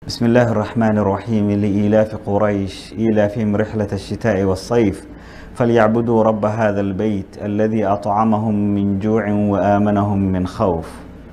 بسم الله الرحمن الرحيم لإيلاف قريش إيلافهم رحلة الشتاء والصيف فليعبدوا رب هذا البيت الذي أطعمهم من جوع وآمنهم من خوف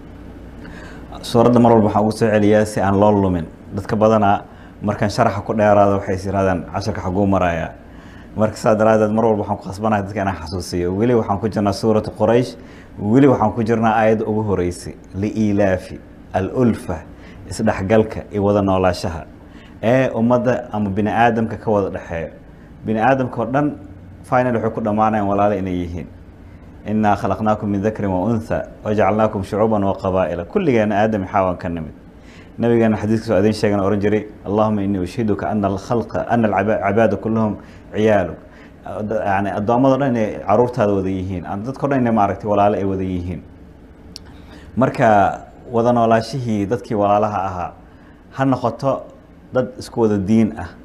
suuradda mar walba waxaan ugu soo celiyaa si aan loo lumin dadka badanaa markaan sharaxa ku dheeraada waxay is yirahdaan casharka xaguu marayaa marka saa daraadeed mar walba waxaan ku khasbanahay dadka inaan xasuusiyo weli waxaan ku jirnaa suuratu quraysh weli waxaan ku jirnaa aayadda ugu horeysay liilaafi alulfa isdhexgalka iyo wada noolaashaha ee ummadda ama bini aadamka ka wada dhexeeyo bini aadamka oo dhan final waxay ku dhammaanayaan walaalo inay yihiin inaa khalaqnaakum min dakrin wa untha wajacalnaakum shucuuban wa qabaa'ila kulligeena aadam xaawan ka nimid nabigeena xadiiskiisu adin sheegan oran jiray allahuma inii ushiduka ana alkhalqa ana alcabaada kulluhum ciyaaluk yani addoommado dhan inay caruurtaada wada yihiin dadko dhan inay maaragtay walaalo ay wada yihiin marka wada noolaashihii dadkii walaalaha ahaa ha noqoto dad isku wada diin ah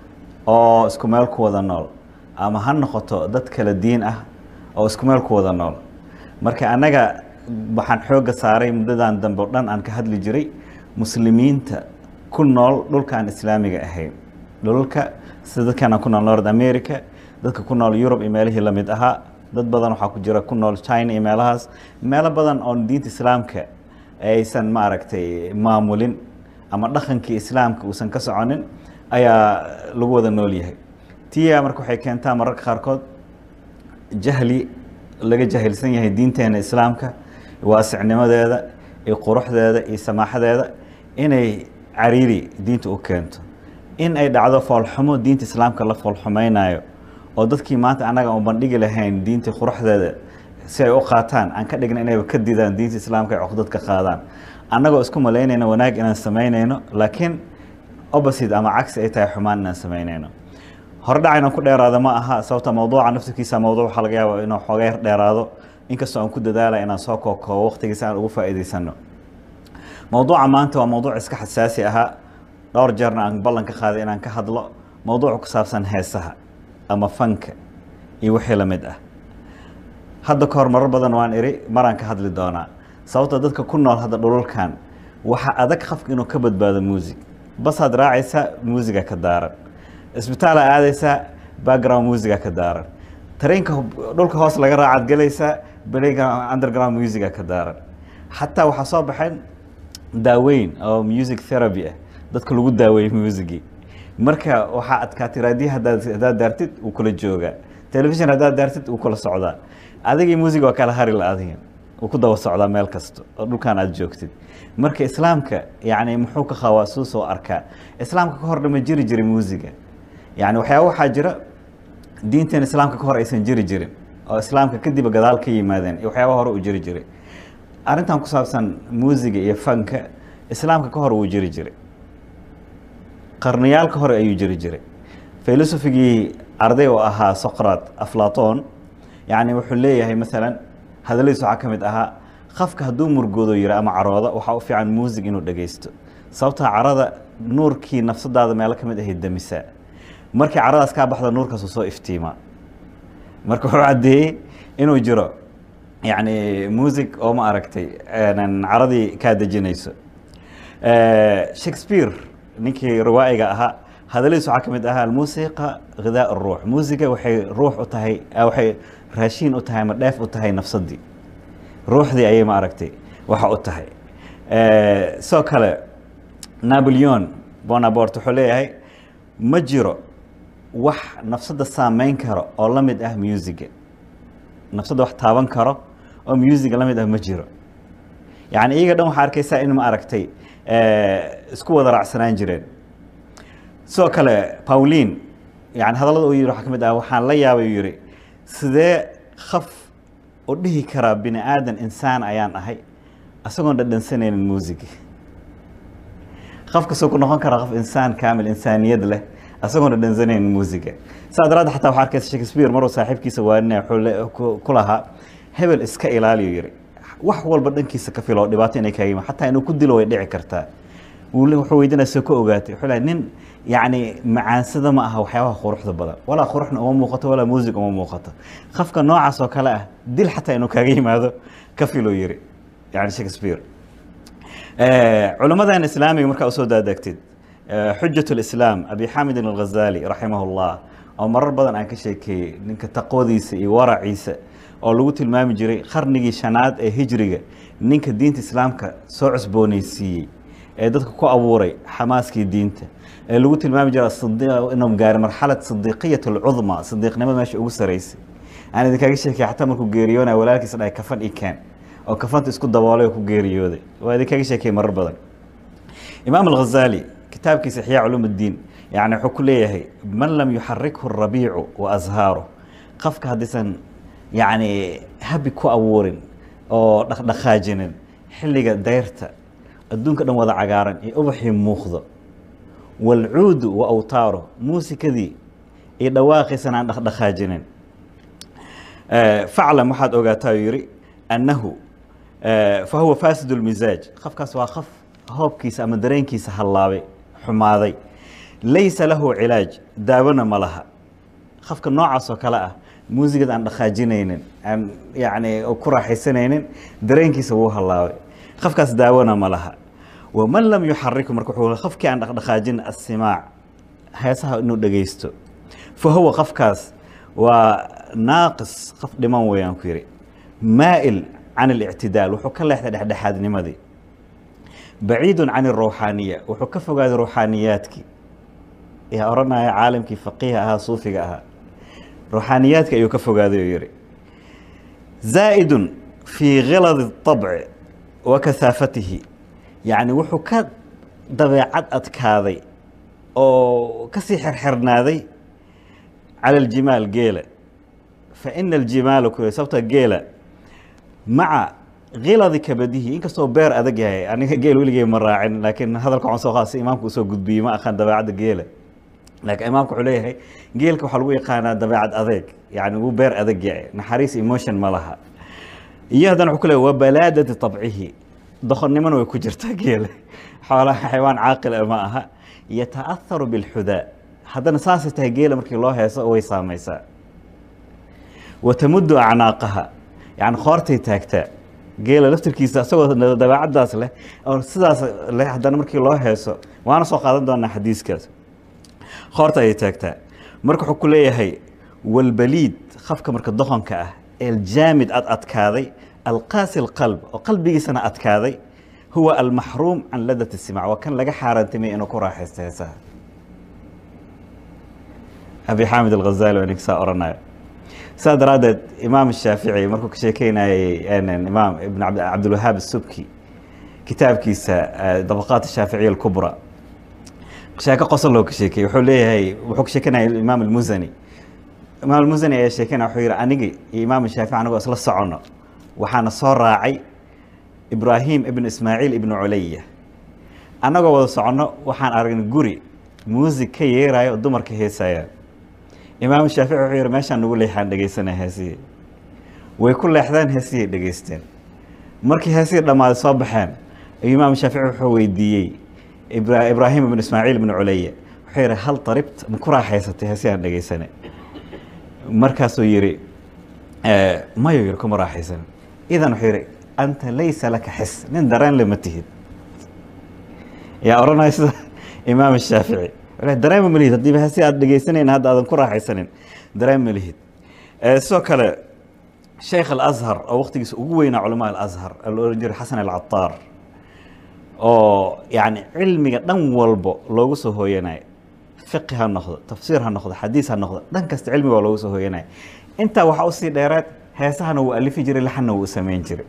oo isku meel ku wada nool ama ha noqoto dad kala diin ah oo isku meel ku wada nool marka annaga waxaan xoogga saaray muddadan dambe o dhan aan ka hadli jiray muslimiinta ku nool dhulkaan islaamiga ahayn dhulalka sida dadkaan ku nool north america dadka ku nool yurub iyo meelihii lamid ahaa dad badan waxaa ku jira ku nool china iyo meelahaas meelo badan oon diinta islaamka aysan maaragtay maamulin ama dhaqankii islaamka uusan ka soconin ayaa lagu wada nool yahay tiya marka waxay keentaa mararka qaarkood jahli laga jahilsan yahay diinteena islaamka waasicnimadeeda iyo quruxdeeda iyo samaaxadeeda inay cariiri diinta u keento in ay dhacdo foolxumo diinta islaamka la foolxumaynayo oo dadkii maanta annaga aan bandhigi lahayn diinta quruxdeeda si ay u qaataan aan ka dhigna inayba ka didaan diinta islaamka ay cuqdad ka qaadaan annagoo isku malaynayno wanaag inaan samaynayno laakiin opposite ama cagsi ay tahay xumaan inaan samaynayno hordhac inaan ku dheeraado ma aha sababta mawduuca naftirkiisa mawduuc waxaa laga yaaba inuu xooga yar dheeraado inkastoo aan ku dadaala inaan soo kookoobo waqtigiisa aan ugu faa'iidaysano mawduuca maanta waa mawduuc iska xasaasi ahaa dhowr jeerna aan ballan ka qaaday inaan ka hadlo mawduuc ku saabsan heesaha ama fanka iyo wixii la mid ah hadda ka hor marar badan waan iri maraan ka hadli doonaa sababta dadka ku nool hadda dhululkan waxaa adag qafka inuu ka badbaado muusig basaad raacaysaa muusiga ka daaran isbitaala aadaysaa background musiga ka daaran tareenka dhulka hoos laga raacaad gelaysaa playground underground musiga ka daaran xataa waxaa soo baxeen daaweyn oo music therapy ah dadka lagu daaweeyey musigii marka waxaa adkaatay raadiya hadaad haddaad daartid wuu kula joogaa telefishon haddaad daartid wuu kula socdaa adigii musiga waa kala hari la adiga wuu ku daba socdaa meel kasta oo dhulkan aad joogtid marka islaamka yani muxuu ka qabaa suu soo arkaa islaamka ka hor dhama jiri jiray muusiga yani waxyaaba waxaa jira diintan islaamka ka hor aysan jiri jirin oo islaamka kadib gadaal ka yimaadeen iyo waxyaaba hore uu jiri jiray arrintan ku saabsan muusiga iyo fanka islaamka ka hor wuu jiri jiray qarniyaal ka hore ayuu jiri jiray filosofigii arday oo ahaa socrat aflaton yani wuxuu leeyahay maalan hadaladiis waxaa ka mid ahaa qafka hadduu murgoodo yiri ama carooda waxaa u fiican muusig inuu dhegaysto sababtaa carada nuurkii nafsadaada meelo ka mid ahay damisaa markii caradaas kaa baxda nuurkaasuu soo iftiimaa marka wuxuu caddeeyey inuu jiro yani music oo ma aragtay caradii kaa dejinayso shakespeare ninkii riwaa'iga ahaa hadaladiis waxaa ka mid ahaa almuusiqa ghidaa ruux muusiga waxay ruux u tahay waxay raashiin u tahay ama dheef u tahay nafsadii ruuxdii ayay ma aragtay waxa u tahay sidoo kale napoleon bonaport wuxuu leeyahay ma jiro wax nafsadda saameyn karo oo la mid ah musiga nafsadda wax taaban karo oo musiga la mid ah ma jiro yani iyaga dhan waxaa arkaysaa in ma aragtay isku wada raacsanaan jireen sidoo kale pauline yani hadallada uu yihi waxaa ka mid ah waxaan la yaabay uu yihi sidee khaf u dhihi karaa bini aadan insaan ayaan ahay isagoon dhadhansanaynin muusiga qafkasuu ku noqon karaa qof insaan kaamil insaaniyad leh isagoon dhadhansanaynin muusiga saa daraadda xataa waxaa arkaysa shakespeare maruu saaxiibkiisa waaninaya wuxuu ku lahaa hebel iska ilaaliyo yiri wax walba dhankiisa ka filo dhibaato inay kaaga yimaan xataa inuu ku dilo way dhici kartaa wuxuu weydiinaya soo ka ogaatay wuxuu lehay nin yacni macaansada ma aha waxyaabaha quruxda badan walaa quruxna uma muuqato walaa muusig uma muuqato qafka noocaas oo kale ah dil xataa inuu kaaga yimaado ka filo yiri yani shakespeare culimmadan islaamiga markaa usoo daadegtid xujat lislaam abi xamidin alghazali raximah llah oo marar badan aan ka sheekeeyey ninka taqwadiisa iyo waraciisa oo lagu tilmaami jiray qarnigii shanaad ee hijriga ninka diinta islaamka soo cusbooneysiiyey ee dadka ku abuuray xamaaskii diinta ee lagu tilmaami jira inuu gaaray marxalad sidiiqiyat alcudma sidiiqnimada meesha ugu saraysay aan idinkaga sheekay xataa markuu geeriyoonaya walaalkiisa dhahay kafan i keen oo kafanta isku daboolay oo ku geeriyooday waa idinkaga sheekay marar badan imaam alghazali kitaabkiisa ixyaa culuum اddiin yani wuxuu ku leeyahay man lam yuxarikhu rabiicu wa ashaaru qofka haddaysan yani habi ku abuurin oo dhaqdhaqaajinin xilliga dayrta adduunka dhan wada cagaaran iyo ubaxii muuqdo walcuudu wa awtaaru muusikadii iyo dhawaaqiisana aan dhaqdhaqaajinin faclam waxaad ogaataa u yihi annahu fa huwa fasid اlmisaaj qofkaas waa qof hoobkiisa ama dareenkiisa hallaabay xumaaday laysa lahu cilaaj daawona ma laha qofka noocaas oo kale ah muusigada aan dhaqaajinaynin aan yani ku raaxaysanaynin dareenkiisa wuu hallaabay qofkaas daawona ma laha waman lam yuxariku marka wuxuu qofkii aan dhaqdhaqaajin asimaac heesaha inuu dhegaysto fa huwa qofkaas waa naaqis qof dhiman weeyaan ku yidhi maa'il can اlictidaal wuxuu ka leexday dhexdhexaadnimadii baciidu can اruuxaaniya wuxuu ka fogaaday ruuxaaniyaadkii yaa odhanaya caalamkii faqiiha ahaa suufiga ahaa ruuxaaniyaadki ayuu ka fogaaday oo yihi zaa'idun fii khiladi الطabci wa kahaafatihi yacni wuxuu ka dabeecad adkaaday oo kasii xerxernaaday cala aljimaal geela fa ina aljimaala ku sababta geela maca khiladi kabadihi inkastoo beer adag yahay aniga geel weligey ma raacin laakiin hadalka waxaan soo qaada si imaamka usoo gudbiyey ma aqaan dabeecadda geela laakiin imaamka wuxuu leeyahay geelka waxaa lagu yaqaanaa dabeecad adeeg yani wuu beer adag yahay naxariis emotion ma laha iyo haddana wuxuu ku leeyahy wa balaadati tabcihi doqonnimona way ku jirtaa geela xoolaha xaywaan caaqila ma aha yata'aharu bilxudaa haddana saasay tahay geela markii loo heeso way saamaysaa wa tamuddu acnaaqaha yani qoortay taagtaa geela laftirkiisa isagoo dabeecaddaas leh oo sidaas leh haddana markii loo heeso waana soo qaadan doonaa xadiiskaas qoorta ayay taagtaa marka wuxuu ku leeyahay walbaliid qafka marka doqonka ah eljaamid ad adkaaday alqaasi alqalb oo qalbigiisana adkaaday huwa almaxruum can ladat isimac waa kan laga xaaraantimay inuu ku raaxaysto heesaha abi xaamid alghazali waa ninka saa oranayo saa daraaddeed imaam shaafici markuu ka sheekeynayey imaam ibn cabdilwahaab asubki kitaabkiisa dabaqaat shaaficiya alkubra sheeko qosol loo ka sheekeyey wuxuu leeyahay wuxuu ka sheekenaya imaam almusani imaam almusani ayaa sheekenaya wuxuu yihi anigi iyo imaam shaafici anigoo isla socono waxaana soo raacay ibraahim ibn ismaaciil ibn culaya annagoo wada soconno waxaan aragnay guri muusig ka yeerayo oo dumarka heesayaan imaam shaafici wuxuu yihi meeshaan nagu leexaan dhegeysanaya heesihii way ku leexdeen heesihii dhegeysteen markii heesihii dhammaaday soo baxeen ayuu imaam shaafici wuxuu weydiiyey ibraahim ibn ismaaciil ibn culaya wuxuu yihi hal daribt ma ku raaxaysatay heesihii aan dhegeysane markaasuu yihi mayo yihi kuma raaxaysan idan wuxuu yihi anta laysa laka xis nin dareen le ma tihid yaa odhanaya sida imaam shaafici dareema ma lihid haddiiba hasi aad dhegeysanayna hadda aadan ku raaxaysanin dareen ma lihid sidoo kale sheikh alazhar oo waktigiisa ugu weynaa culamaa alazhar la ohan jiray xasan alcataar oo yani cilmiga dhan walbo loogu soo hooyanayo fiqi ha noqdo tafsiir ha noqdo xadiis ha noqdo dhan kasta cilmiga waa loogu soo hooyanayo intaa waxaa usii dheereed heesahana wuu alifi jiray laxanna wuu samayn jiray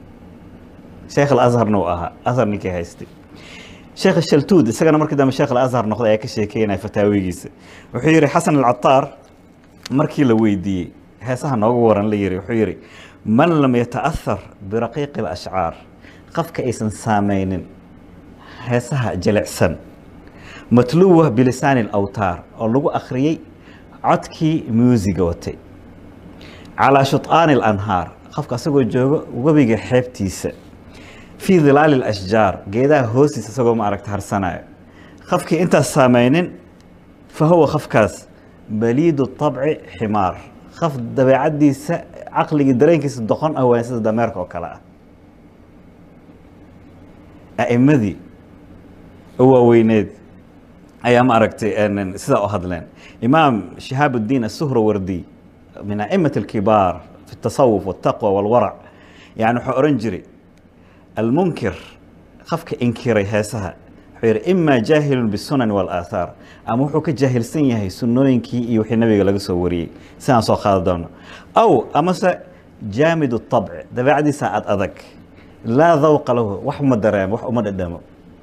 sheekh alazharna uu ahaa azhar ninkii haystay sheekh shaltuud isagana markii dambe sheekh alazhar noqday ayaa ka sheekeynaya fataawigiisa wuxuu yihi xasan alcataar markii la weydiiyey heesaha noogu waran la yihi wuxuu yihi man lam yata'ahar biraqiiqi alashcaar qofka aysan saameynin heesaha jilicsan matluwa bilisaani alawtaar oo lagu akhriyey codkii muusiga watay calaa shuط'aani alanhaar qofka asagoo joogo webiga xeebtiisa fii dilaali اlashjaar geedaha hoostiisa isagoo ma aragta harsanayo qofkii intaas saameynin fa huwa qofkaas baliidu طabci ximaar qof dabeecaddiisa caqligii dareenkiisa doqon ah waan sida dameerka oo kale ah a'imadii oo waaweyneed ayaa ma aragtay sidaa u hadleen imaam shihaab الdiin الsuhrawardi min a'imaة الkibaar fi الtasawuf والtaqwى والwarac yani wuxuu oran jiray almunkir qofka inkiray heesaha wuxuu yihi ima jaahilun bالsunan والآaثaar ama wuxuu ka jaahilsan yahay sunooyinkii iyo wixii nabiga laga soo wariyey sidaan soo qaada doono aw amase jaamid الطabc dabeecadiisa ad adag laa dawqa lahu wax ma dareemo wax uma dhadhamo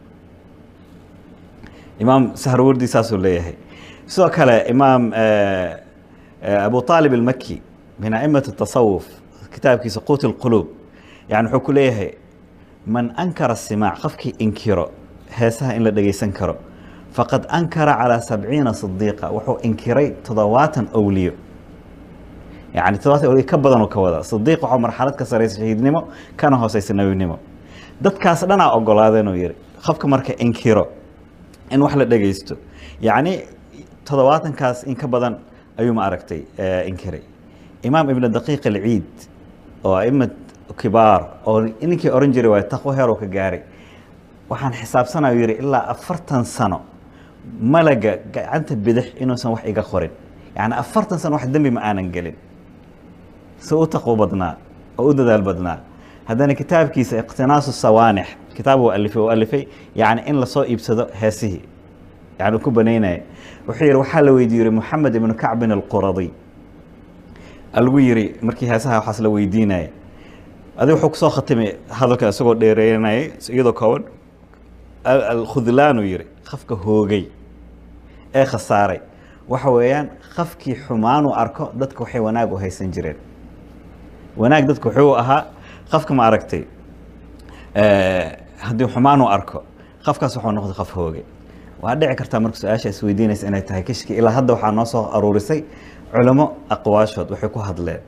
imaam sahrawardi saasuu leeyahay sidoo kale imaam abu طaalib الmaki min a'imaة الtasawuf kitaabkiisa quut الquluub yani wuxuu ku leeyahay man ankara الsimaac qofkii inkiro heesaha in la dhegeysan karo faqad ankara calىa sabciina صadiiqa wuxuu inkiray toddobaatan owliyo yani toddobaatan owliyo ka badanuu ka wada صadiiq waxaa marxalad ka saraysa shahiidnimo kana hooseysa nebinimo dadkaas dhanaa ogolaadeenuu yihi qofka marka inkiro in wax la dhegeysto yacni toddobaatankaas in ka badan ayuu ma aragtay inkiray imaam ibn daqiiq alciid oo aimad kibaar oo ninkii oran jiray waay taqwo heeroo ka gaaray waxaan xisaabsanaya yihi ilaa afartan sano malaga gacanta bidix inuusan wax iga qorin yani afartan sano wax dembi ma aanan gelin si u taqwo badnaa oo u dadaal badnaa haddana kitaabkiisa iqtinaasu sawaanix kitaab uu alifay uu alifay yani in lasoo iibsado heesihii yani uu ku banaynaya wuxuu yihi waxaa la weydiiye yiri moxamed ibnu kacbin alquradi lagu yiri markii heesaha waxaas la weydiinaya adi wuxuu kusoo khatimay hadalka isagoo dheereynayay iyadoo kooban alkhudlaanu yiri qafka hoogay ee khasaaray waxa weeyaan qafkii xumaanuu arko dadka waxay wanaag u haysan jireen wanaag dadka wuxuu ahaa qofka ma aragtay haddii xumaan uu arko qofkaas wuxuu noqday qof hooge waa dhici kartaa marka su-aasha isweydiinaysa inay tahay kishki ilaa hadda waxaa noo soo aruurisay culamo aqwaashood waxay ku hadleen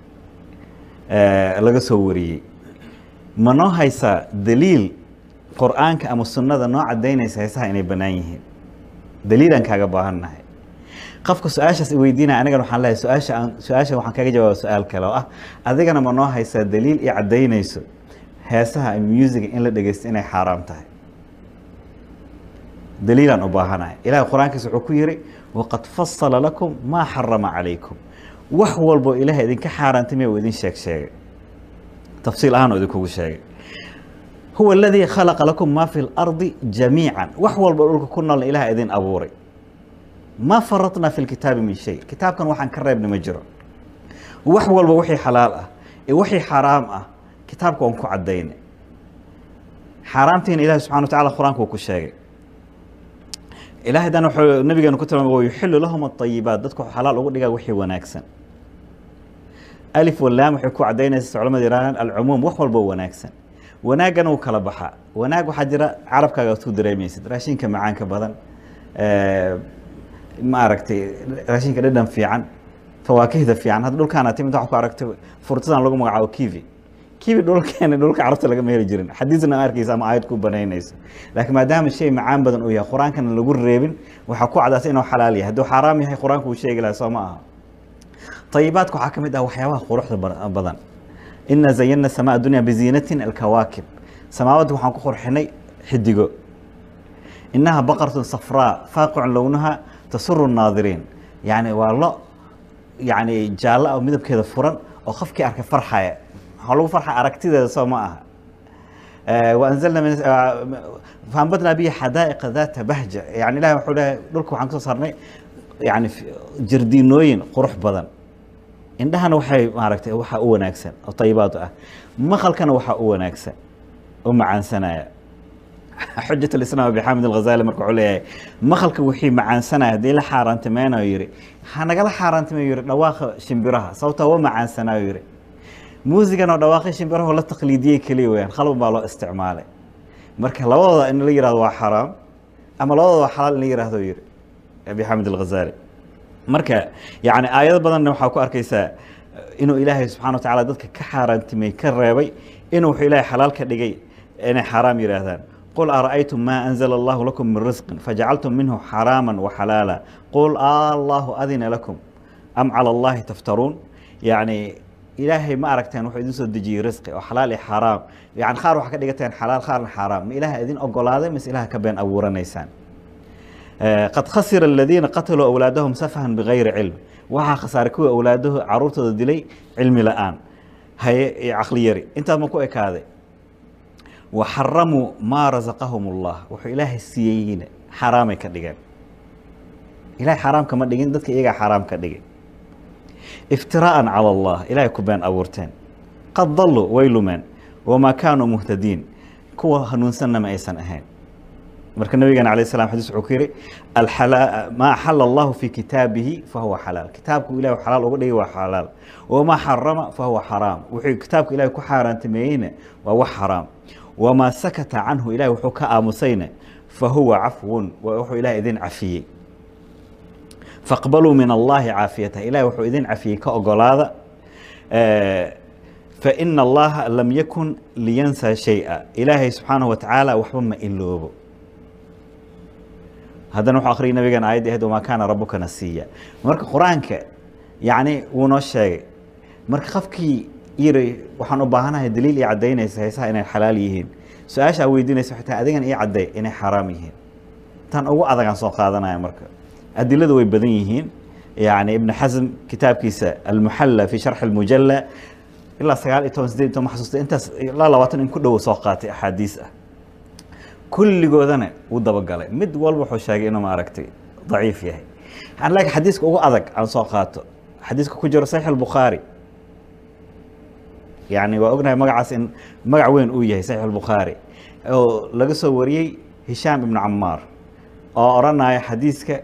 laga soo wariyey ma noo haysaa daliil qur-aanka ama sunnada noo cadaynaysa heesaha inay bannaan yihiin daliilaan kaaga baahannahay qofka su-aashaas weydiinaya anigana waxaan leeyahay su-aasha aan su-aasha waxaan kaga jawaaba su-aal kale oo ah adigana ma noo haysaa daliil i caddaynayso heesaha musiga in la dhegeysto inay xaaraam tahay daliilaan u baahanahay ilahay qur-aankiisa wuxuu ku yiri waqad fasala lakum maa xarama calaykum wax walbo ilahay idinka xaaraantimay uu idin sheeg sheegay tafsiil ahaan oo idinkugu sheegay huwa aladii khalaqa lakum maa fi lardi jamiica wax walbo dhulka ku noolna ilaha idin abuuray ma faratna fi lkitaabi min shay kitaabkan waxaan ka reebna ma jiro wax walba wixii xalaal ah iyo wixii xaraam ah kitaabka waan ku cadaynay xaaraamtiina ilahi subxana wa tacala qur-aanka uu ku sheegay ilahay dan wuxuu nabigeenu ku tilmaamay wayuxilu lahum aayibaat dadku xalaal ugu dhigaa wixii wanaagsan alif walaam waxay ku cadaynaysa culamada yihaahdaan alcumuum wax walbo wanaagsan wanaagana wuu kala baxaa wanaag waxaa jira carabkaaga ad ku dareemaysid raashinka macaanka badan ma aragtay raashinka dhadhan fiican fawaakihda fiican hadda dhulkaana timid waxaa ku aragtay furtadan lagu magacaabo kivi kivi dhulkeena dhulka carabta lagama heli jirin xadiisna arkaysa ama aayad ku banaynayso laakiin maadaama shay macaan badan uu yahay qur-aankana lagu reebin waxaa ku cadaatay inuu xalaal yahay hadduu xaaraam yahay qur-aanku uu sheegi lahaa soo ma aha طayibaadka waxaa ka mid ah waxyaabaha quruxda badan ina zayana samaa dunya biziinatin alkawaakib samaawadda waxaan ku qurxinay xidigo inaha baqartun safraa faaqicun lownaha tasuru naadiriin yani waa lo yani jaallo ah midabkeeda furan oo qofkii arkay farxaya waxaa lagu farxaya aragtideeda soo ma aha waanzalna faanbadnaa bihi xadaa'iqa daata bahja yani ilahi wuxuu leeyahay dhulka waxaan kasoo saarnay yani jardiinooyin qurux badan indhahana waxay maaragtay waxaa u wanaagsan oo tayibaad ah maqalkana waxaa u wanaagsan u macaansanaya xujat alislaam abi xaamid alghazali marka wuxuu leeyahay maqalka wixii macaansanaya haddii la xaaraantimeynayo yidhi ha nagala xaaraantimeyo yidhi dhawaaqa shimbiraha sababtaa wa macaansanayo yidhi muusigan oo dhawaaqi shimbiraha la taqliidiyey keliya weyaan khalban baa loo isticmaalay marka labadooda in la yihahdo waa xaraam ama labadooda waa xalaal in la yihahdo yidhi abi xaamid alghazali marka yani aayado badanna waxaa ku arkaysaa inuu ilaahay subxana wa tacala dadka ka xaaraantimey ka reebay inuu wuxuu ilahay xalaal ka dhigay inay xaaraam yidhaahdaan qul ara'aytum ma anzla allahu lakum min risqin fajacaltum minhu xaraama waxalaala qul allahu adina lakum am cala allahi taftaruun yani ilaahay ma aragteen wuxuu idin soo dejiyey risqi oo xalaal iyo xaaraam yani qaar waxaa ka dhigateen xalaal qaarna xaaraam ma ilaha idin ogolaaday mise ilaha ka been abuuranaysaan qad khasira aladiina qataluu awlaadahum safahan bigayri cilm waxaa khasaaray kuwa awlaadahu caruurtooda dilay cilmi la-aan haye iyo caqli yari intaas ma ku ekaaday wa xaramuu maa rasaqahum ullah wuxuu ilaahay siiyeyna xaaraamay ka dhigeen ilahay xaaraam kama dhigin dadka iyagaa xaaraam ka dhigin iftiraa'an cala allah ilahay ku been abuurteen qad dalluu way lumeen wamaa kaanuu muhtadiin kuwa hanuunsanna ma aysan ahayn marka nabigeena alayh salam xadis wuxuu ku yihi maa axala allahu fi kitaabihi fahuwa xalaal kitaabku ilahi xalaal uga dhigay waa xalaal wamaa xarama fahuwa xaraam wuxuu kitaabka ilahi ku xaaraantimeeyeyna waa wax xaraam wamaa sakata canhu ilahi wuxuu ka aamusayna fahuwa cafwun waa wuxuu ilahi idin cafiyey faqbaluu min allahi caafiyatah ilahi wuxuu idin cafiyey ka ogolaada faina allaha lam yakun liyansa shay'a ilaahay subxaanahu watacaala waxba ma iloobo haddana wuxuu akhriyay nabigan aayadda ahayd wamaa kaana rabuka nasiya marka qur-aanka yacni wuu noo sheegay marka qofkii yiri waxaan u baahanahay daliil ii caddaynaysa heesaha inay xalaal yihiin su-aasha aa weydiinaysa xitaa adigan ii cadday inay xaaraam yihiin tan ugu adagaan soo qaadanaya marka adiladu way badan yihiin yani ibn xasm kitaabkiisa almuxalla fi sharxi almujalla ilaa sagaal iyo toban sideed iyo toban xasuusta intaas ilaa labaatan in ku dhowo soo qaatay axaadiis ah kulligoodana wuu dabagalay mid walba wuxuu sheegay inuu maaragtay daciif yahay laakiin xadiiska ugu adag aan soo qaato xadiiska ku jiro saxiix albukhaari yani waa ognahay magacaas in magac weyn uu yahay saxiix albukhaari oo laga soo wariyey hishaam ibnu camaar oo odhanaya xadiiska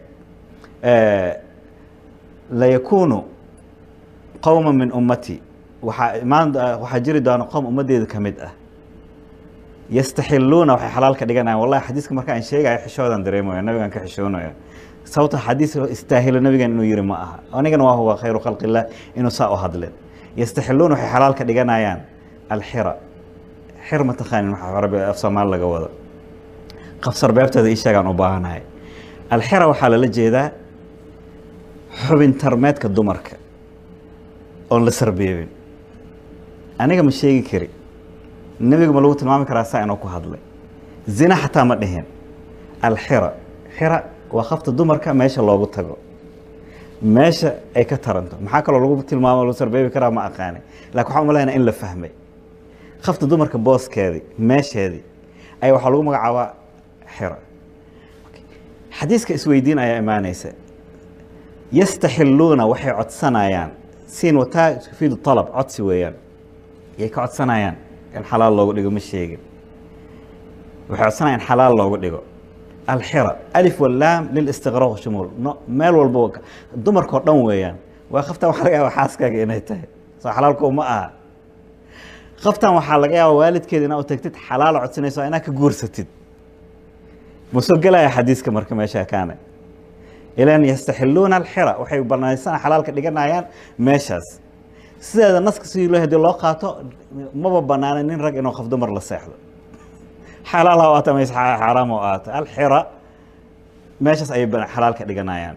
layakuunu qowma min ummati waxaa imaan waxaa jiri doona qowm ummaddeeda ka mid ah yastaxiluuna waxay xalaal ka dhiganayaan wallahi xadiiska marka aan sheegayo xishoodan dareemaya nabigan ka xishoonaya sababta xadiis istaahilo nabigan inuu yiri ma aha anigana waa huwa khayru khalqi illah inuu saa u hadleen yastaxiluuna waxay xalaal ka dhiganayaan alxira xir ma taqaanin waxa arabi af soomaali laga wado qafsar beebteeda ii sheegaan u baahanahay alxira waxaa lala jeedaa xubin tarmeedka dumarka oon la sarbeebin aniga ma sheegi kari nebiga ma lagu tilmaami karaa saa inuu ku hadlay zina xataa ma dhihin alxira xira waa khafta dumarka meesha loogu tago meesha ay ka taranto maxaa kaloo lagu tilmaamo lagu sarbeebi karaa ma aqaani lakin waxaan umalaynaa in la fahmay khafta dumarka booskeedii meesheedii ayaa waxaa lagu magacaabaa xira xadiiska isweydiin ayaa imaanaysa yastaxiluuna waxay codsanayaan siin wataa tufiidu alab codsi weeyaan yay ka codsanayaan in xalaal loogu dhigo ma sheegin waxay codsanayaan in xalaal loogu dhigo alxira alif walaam lilistiqraaq shumuul no meel walba dumarkao dhan weeyaan waa kaftan waxaa laga yaaba xaaskaaga inay tahay soo xalaalku ma aha kaftan waxaa laga yaaba waalidkeeda inaa u tagtid xalaal codsanayso inaa ka guursatid ma soo gelaya xadiiska marka meesha kaane ilan yastaxiluuna alxira waxay banaysana xalaalka dhiganayaan meeshaas sideeda naska sidii loo hadii loo qaato maba banaana nin rag inuu qof dumar la seexdo xalaal ha u aata mayse xaaraam oo aata alxira meeshaas ayay xalaalka dhiganayaan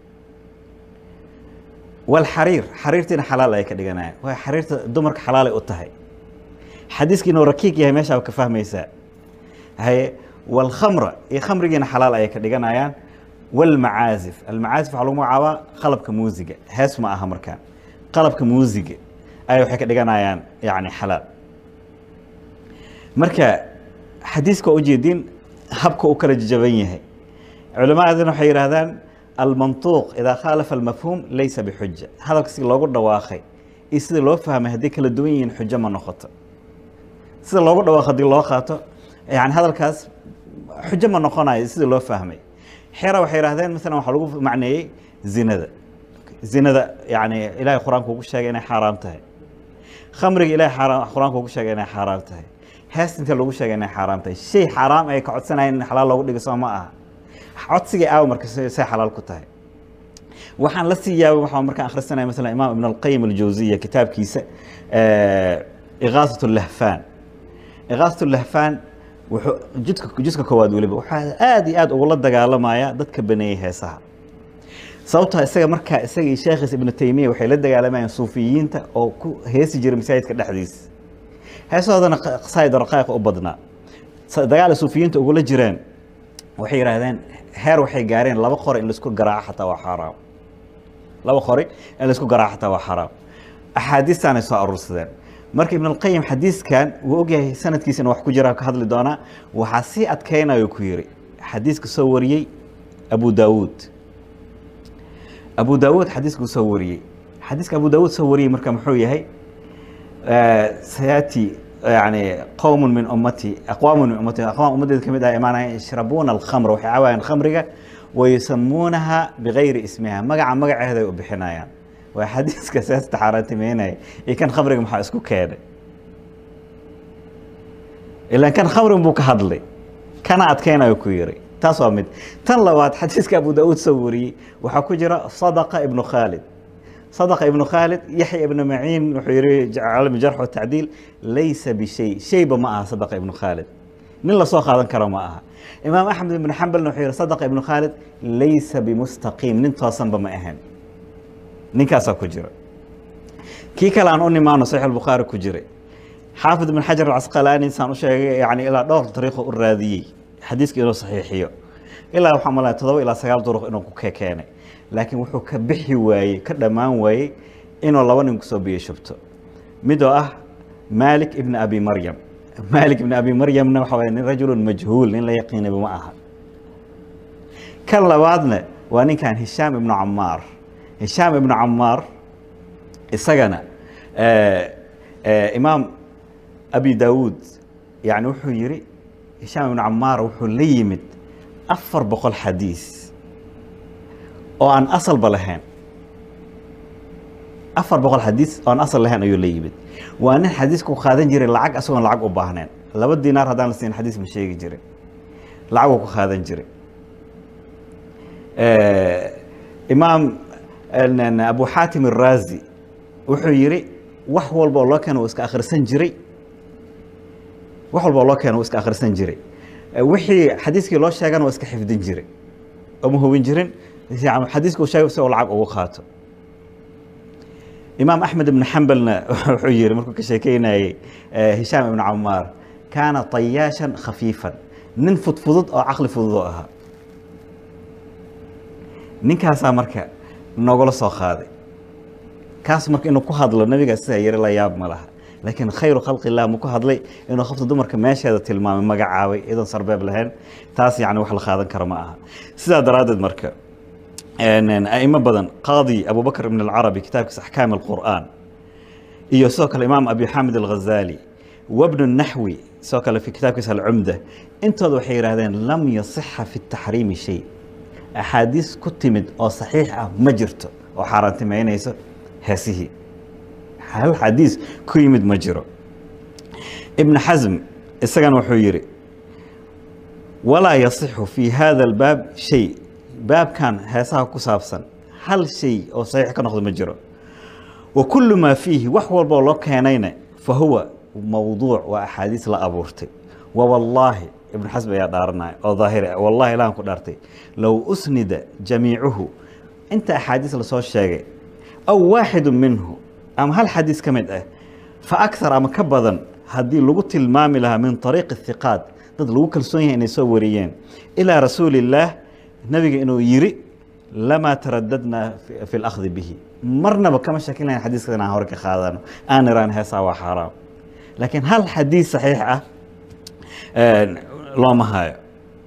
walxariir xariirtiina xalaal ayay ka dhiganayaan waa xariirta dumarka xalaalay u tahay xadiiska inuu rakiig yahay meeshaa ka fahmaysaa haye walkhamra iyo khamrigiina xalaal ayay ka dhiganayaan walmacaazif almacaazif waxaa lagu magacaabaa qalabka muusiga hees ma aha markaan qalabka muusiga ayay waxay ka dhiganayaan yani xalaal marka xadiiska waa ujeedin habka u kala jaban yahay culamaadana waxay yidhahdaan almantuuq idaa khaalafa almafhuum laysa bixuja hadalka si loogu dhawaaqay iyo sida loo fahmay hadday kala duwan yihiin xujo ma noqoto sida loogu dhawaaqo hadii loo qaato yani hadalkaas xujo ma noqonayo sida loo fahmay xera waxay yidhahdeen masalan waxaa lagu macneeyey zinada zinada yani ilahay qur-aanka ugu sheegay inay xaaraam tahay khamriga ilahay qur-aanka ugu sheegay inay xaaraam tahay hees inta lagu sheegay inay xaaraam tahay shay xaaraam ay ka codsanayeen in xalaal loogu dhigo soo ma aha codsigay aawa marka say xalaal ku tahay waxaan la sii yaabay waxaa markaan akhrisanaya masalan imaam ibn alqayim aljawziya kitaabkiisa igaasat lahfaan igaasat lahfaan wuxuu jidka jidka koowaad weliba waxaa aada iyo aada ugula dagaalamaya dadka baneeyey heesaha sababtoo isaga markaa isaga iyo sheekhiis ibnu taymiya waxay la dagaalamayeen suufiyiinta oo ku heesi jiray masaajidka dhexdiisa heesahoodana qasaa'id raqaa'iq u badnaa dagaal suufiyiinta ugula jireen waxay yidhaahdeen heer waxay gaareen laba qori in laisku garaaco xataa waa xaaraam laba qori in laisku garaaco xataa waa xaaraam axaadiistaanay soo aruursadeen marka ibn alqayim xadiiskan wuu ogyahay sanadkiisana wax ku jira ka hadli doonaa waxaa sii adkeynayo ku yiri xadiiska soo wariyey abu daawuud abu daawuud xadiiskuu soo wariyey xadiiska abu daawuud soo wariyey marka muxuu yahay sayati yani qowmun min ummati aqwaamun min ummati aqwaam ummadeeda kamid ah imaanaya yashrabuuna alkhamra waxay cawaayaan khamriga wayusamuunaha bigayri ismiha magaca magaceeday u bixinayaan waa xadiiska saas taxaaraantimeynaya iyo kan khamriga maxaa isku keenay ilaan kan khamriga buu ka hadlay kana adkeynayo ku yiri taas waa mid tan labaad xadiiska abu daauud soo wariyey waxaa ku jira sadaqa ibnu khaalid sadaqa ibnu khaalid yaxya ibnu maciin wuxuu yihi calmi jarx watacdiil laysa bishay shayba ma aha sadaqa ibnu khaalid nin lasoo qaadan karo ma aha imaam axmed ibnu xambalna wuxuu yihi sadaqa ibnu khaalid laysa bimustaqiim nin toosanba ma ahayn ninkaasaa ku jira kii kale aan u nimaano saxiix albukhaari ku jiray xaafid ibn xajar alcasqalaani saan u sheegay yani ilaa dhowr dariiqo u raadiyey xadiiska inuu saxiixiyo ilaa waxaa malaya todoba ilaa sagaal duruq inuu ku keenay laakiin wuxuu ka bixi waayey ka dhammaan waayey inuu laba nin kusoo biyo shubto mid oo ah malik ibn abi maryam malik ibn abi maryamna waxa waye nin rajulun majhuul nin la yaqiinaba ma aha kan labaadna waa ninkan hishaam ibnu camaar hishaam ibnu camaar isagana imaam abi daawuud yani wuxuu yihi hishaam ibnu camaar wuxuu la yimid afar boqol xadiis oo aan asalba lahayn afar boqol xadiis oo aan asal lahayn ayuu la yimid waa nin xadiiska ku qaadan jiray lacag asagoon lacag u baahneen laba dinaar haddaan la siin xadiis ma sheegi jiray lacaguu ku qaadan jiray imaam abu xaatim araazi wuxuu yihi wax walba oo loo keeno uu iska akhrisan jiray wax walba oo loo keeno uu iska akhrisan jiray wixii xadiiskii loo sheegana waa iska xifdin jiray oma hubin jirin xadiiska uu sheegay si uu lacag ugu qaato imaam axmed ibn xambalna wuxuu yihi markuu ka sheekeynayey hishaam ibn camaar kaana tayaashan khafiifan nin fudfudud oo caqli fudud oo ahaa ninkaasaa marka nogala soo qaaday kaas marka inuu ku hadlo nabigaa sidaa yari la yaab ma laha laakiin khayru khalqi illah ma ku hadlay inuu qofta dumarka meesheeda tilmaamay magacaabay iyadoon sarbeeb lahayn taas yani wax la qaadan karo ma aha sidaa daraaddeed marka aimo badan qaadi abubakr ibn alcarabi kitaabkiisa axkaam alqur'aan iyo sidoo kale imaam abi xamid alghazali wabnu naxwi sidoo kale fi kitaabkiisa alcumda intooda waxay yidhahdeen lam yasixa fi taxriimi shay axaadiis ku timid oo saxiix ah ma jirto oo xaaraantimeynayso heesihii hal xadiis ku yimid ma jiro ibn xasm isagana wuxuu yidhi walaa yasixu fi hada albaab shay baabkan heesaha ku saabsan hal shay oo saxiix ka noqdo ma jiro wa kullu maa fiihi wax walboo loo keenayna fa huwa mawduuc waa axaadiis la abuurtay wa wallaahi ibnu xasm ayaa dhaaranaya oo daahiri ah wallahi ilahan ku dhaartay low usnida jamiicuhu inta axaadiis lasoo sheegay aw waaxidu minhu ama hal xadiis ka mid ah fa akthar ama ka badan haddii lagu tilmaami lahaa min ariiqi hiqaat dad lagu kalsoon yahay inay soo wariyeen ilaa rasuuli illaah nabiga inuu yiri lamaa taradadnaa fi اlakhdi bihi marnaba kama shakin lahayn xadiiska inaan hore ka qaadano aan iraan heesaa waa xaaraam laakiin hal xadiis saxiix ah looma hayo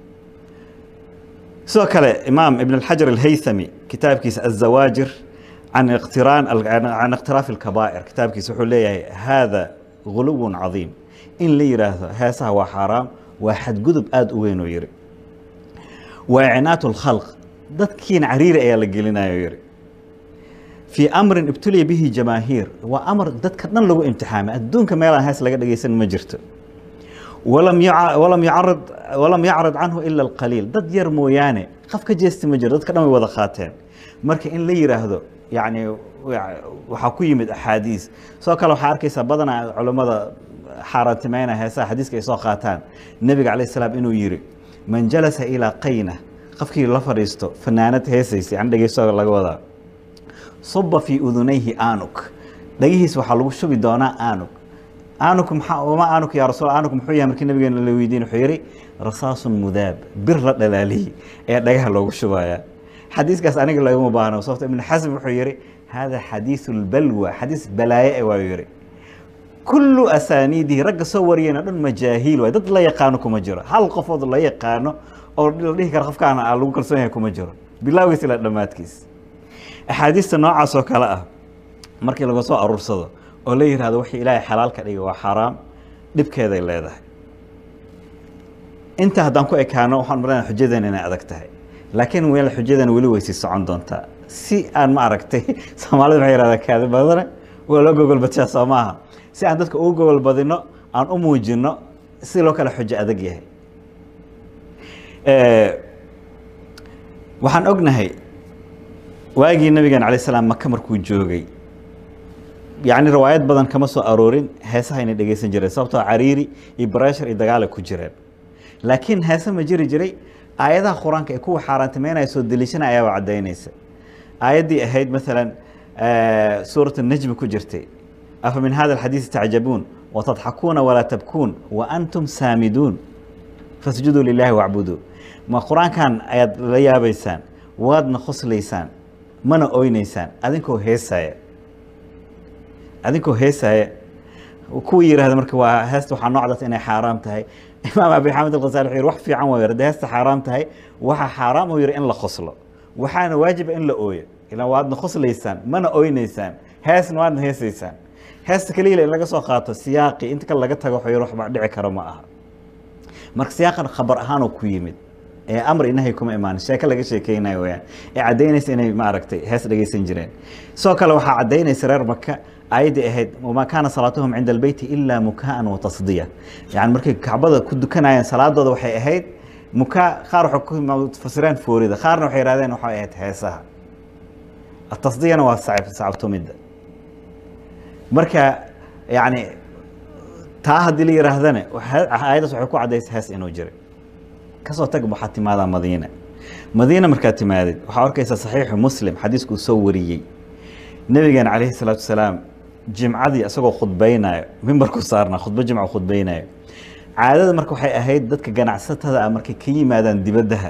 sidoo kale imaam ibn اlxajar alhaythami kitaabkiisa aلzawaajir can iqtiraan can iqtiraafi اlkabaa'ir kitaabkiisa wuxuu leeyahay hada guluw cadiim in la yidhaahdo heesaha waa xaaraam waa xadgudub aada u weyn oo yiri waa icnaat اlkhalq dadkiina cariiri ayaa la gelinayo yiri fii amrin ibtuliya bihi jamaahiir waa amar dadka dhan lagu imtixaamay adduunka meelaan hees laga dhegeysan ma jirto walam yacarad walam yacrad canhu ila alqaliil dad yar mooyaane qaf ka jeesti ma jiro dadka dhan way wada qaateen marka in la yidhaahdo yani waxaa ku yimid axaadiis sidoo kale waxaa arkaysaa badanaa culammada xaaraantimeynaa heesaha xadiiska ay soo qaataan nebiga calayh salaam inuu yiri man jalasa ilaa qayna qofkii la fadhiisto fanaanad heesaysa yani dhegeysto laga wadaa suba fii udunayhi aanug dhagihiis waxaa lagu shubi doonaa aanug aanuku maxaa wama aanuku yaa rasuul aanuku muxuu yahay markii nabigeena la weydiin wuxuu yidhi rasaasun mudaab bir la dhalaaliyey ee dhagaha loogu shubayaa xadiiskaas aniga laguma baahno sababto ibnu xasm wuxuu yidhi hada xadiisu lbalwa xadiis balaaye e waa yidhi kullu asaaniidihi ragga soo wariyeen oo dhan majaahiil waay dad la yaqaano kuma jiro hal qofood la yaqaano oo la dhihi kara qofkaan aa lagu kalsoon yahay kuma jiro bilowgiis ilaa dhammaadkiis axaadiista noocaas oo kale ah markii laga soo aruursado oo la yihahdo wixii ilaahay xalaal ka dhigay waa xaaraam dhibkeeday leedahay inta haddaan ku ekaano waxaan maranaa xujadan inay adag tahay laakiin weel xujadan weli way sii socon doontaa si aan ma aragtay soomaalida waxay yihahdaa kaadi badane waa loo gogolbadshaa soo maaha si aan dadka ugu gogol badino aan u muujino si loo kale xujo adag yahay waxaan ognahay waagii nabigan alay slam maka markuu joogay yacni riwaayad badan kama soo aroorin heesaha inay dhegeysan jireen sababtoo cariiri iyo bareshar iyo dagaala ku jireen laakiin heese ma jiri jiray aayadaha qur-aanka ee kuwa xaaraantimeynaya soo deliishana ayaaba caddaynaysa aayaddii ahayd maalan suurat najmi ku jirtay afa min hada alxadiisi tacjabuun watadxakuuna walaa tabkuun wa antum saamiduun fasjuduu lilaahi wacbuduu ma qur-aankan ayaad la yaabaysaan waadna khoslaysaan mana oyneysaan adinkoo heesaya adinkoo heesaya kuwii yihahda marka waa heesta waxaa noocdaas inay xaaraam tahay imaam abi xamed alkhasaali wuxuu yihi wax fiican waa yidhi heesta xaaraam tahay waxaa xaaraam uu yihi in la khoslo waxaana waajiba in la ooyo ilaan waadna khoslaysaan mana oyneysaan heesna waadna heesaysaan heesta kaliila in laga soo qaato siyaaqi inta kale laga tago wuxuu yihi waxba dhici karo ma aha marka siyaaqan khabar ahaanoo ku yimid ee amr inahay kuma imaanin sheeko laga sheekeynayo weyaan ee caddaynaysa inay maaragtay hees dhegeysan jireen sidoo kale waxaa caddaynaysa reer maka aayaddii ahayd wamaa kaana salaatuhum cinda albeyti ilaa mukaa'an wa tasdiya yani markay kacbada ku dukanayeen salaadooda waxay ahayd mukaa qaar waxay ku fasireen foorida qaarna waxay yihahdeen waxay ahayd heesaha atasdiyana waa sacab sacabtumidda marka yani taa haddii la yihaahdana aayaddaas waxay ku caddaysa hees inuu jiray kasoo tag waxaad timaadaa madiina madiina markaad timaadid waxaa arkaysaa saxiixu muslim xadiisku uu soo wariyey nabigeena calayhi salaatu wasalaam jimcadii isagoo khudbaynayo mimbarku saarnaa khudbo jimca khudbaynayo caadada marka waxay ahayd dadka ganacsatada ah markay ka yimaadaan dibaddaha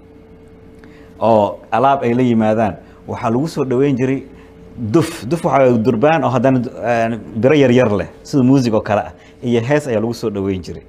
oo alaab ay la yimaadaan waxaa lagu soo dhoweyn jiray duf duf waxaa durbaan oo haddana biro yaryar leh sida muusig oo kale ah iyo hees ayaa lagu soo dhoweyn jiray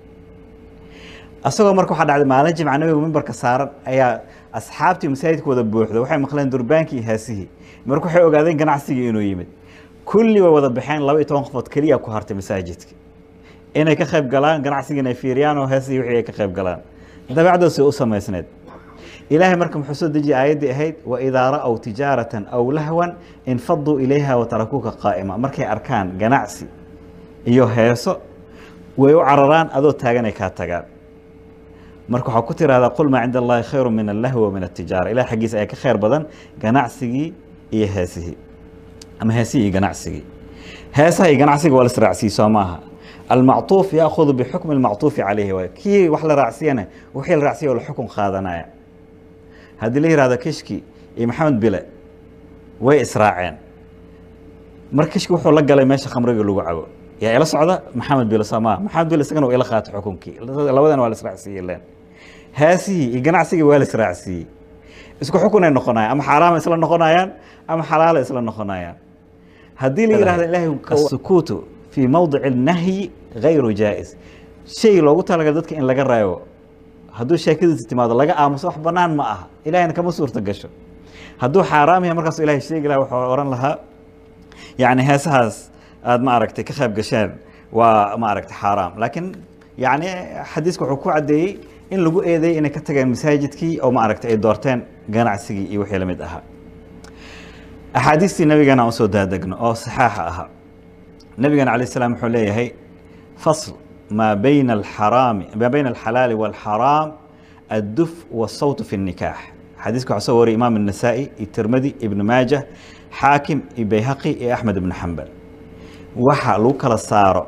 asagoo marka waxaa dhacday maalin jimca nabigu mimbarka saaran ayaa asxaabtii masaajidka wada buuxda waxay maqleen durbaankii iyo heesihii marka waxay ogaadeen ganacsigii inuu yimid kulli way wada baxeen laba iyo toban qofood keliya ku hartay masaajidka inay ka qayb galaan ganacsigiina ay fiiriyaan oo heesihii wixii ay ka qayb galaan dabeecdoos u samaysneed ilaahay marka muxuu soo dejiyay aayaddii ahayd waidaa ra'w tijaaratan aw lahwan infaduu ilayha watarakuuka qaa'ima markay arkaan ganacsi iyo heeso way u cararaan adoo taaganay kaa tagaan marka waxaa ku tirahdaa qul maa cinda allahi khayru min allahwi wa min atijaara ilahay xaggiisa ayaa ka khayr badan ganacsigii iyo heesihii ama heesihii iyo ganacsigii heesaha iyo ganacsiga waa la israacsiiye soo maaha almacطuuf yaakudu bixukmi almacطuufi calayhi waay kii wax la raacsiyana wixii la raaciya oo la xukun qaadanaya haddii la yihahdo kishki iyo maxamed bile way israaceen mar kishki wuxuu la galay meesha khamriga lagu cabo yaa ila socda maxamed bile soo maaha maxamed bile isagana waa ila qaatay xukunkii labadan waa la israacsiiyey len heesihii iyo ganacsigii waa la israacsiiyey isku xukunay noqonayaan ama xaaraama isla noqonayaan ama xalaala isla noqonayaan haddii la yihahdo ilahay asukuutu fii mawdici nahyi gayru jaa'is shay loogu talagal dadka in laga reebo hadduu sheekadiisa timaado laga aamuso wax banaan ma aha ilahayna kama suurta gasho hadduu xaaraam yahay markaasu ilahay sheegi laha wuxuu ohan lahaa yani heesahaas aad ma aragtay ka qayb gasheen waa ma aragtay xaaraam laakiin yani xadiiska wuxuu ku caddeeyey in lagu eedeeyey inay ka tageen masaajidkii oo ma aragtay ay doorteen ganacsigii iyo wixii lamid ahaa axaadiistii nabigeena aan usoo daadegno oo saxaaxa ahaa nabigeena alayh salaam wuxuu leeyahay fasl ما بين الحرام ما بين الحلال والحرام الدف والصوت في النكاح حديثك عصوري إمام النسائي الترمذي ابن ماجه حاكم بيهقي أحمد بن حنبل waxa lagu kala saaro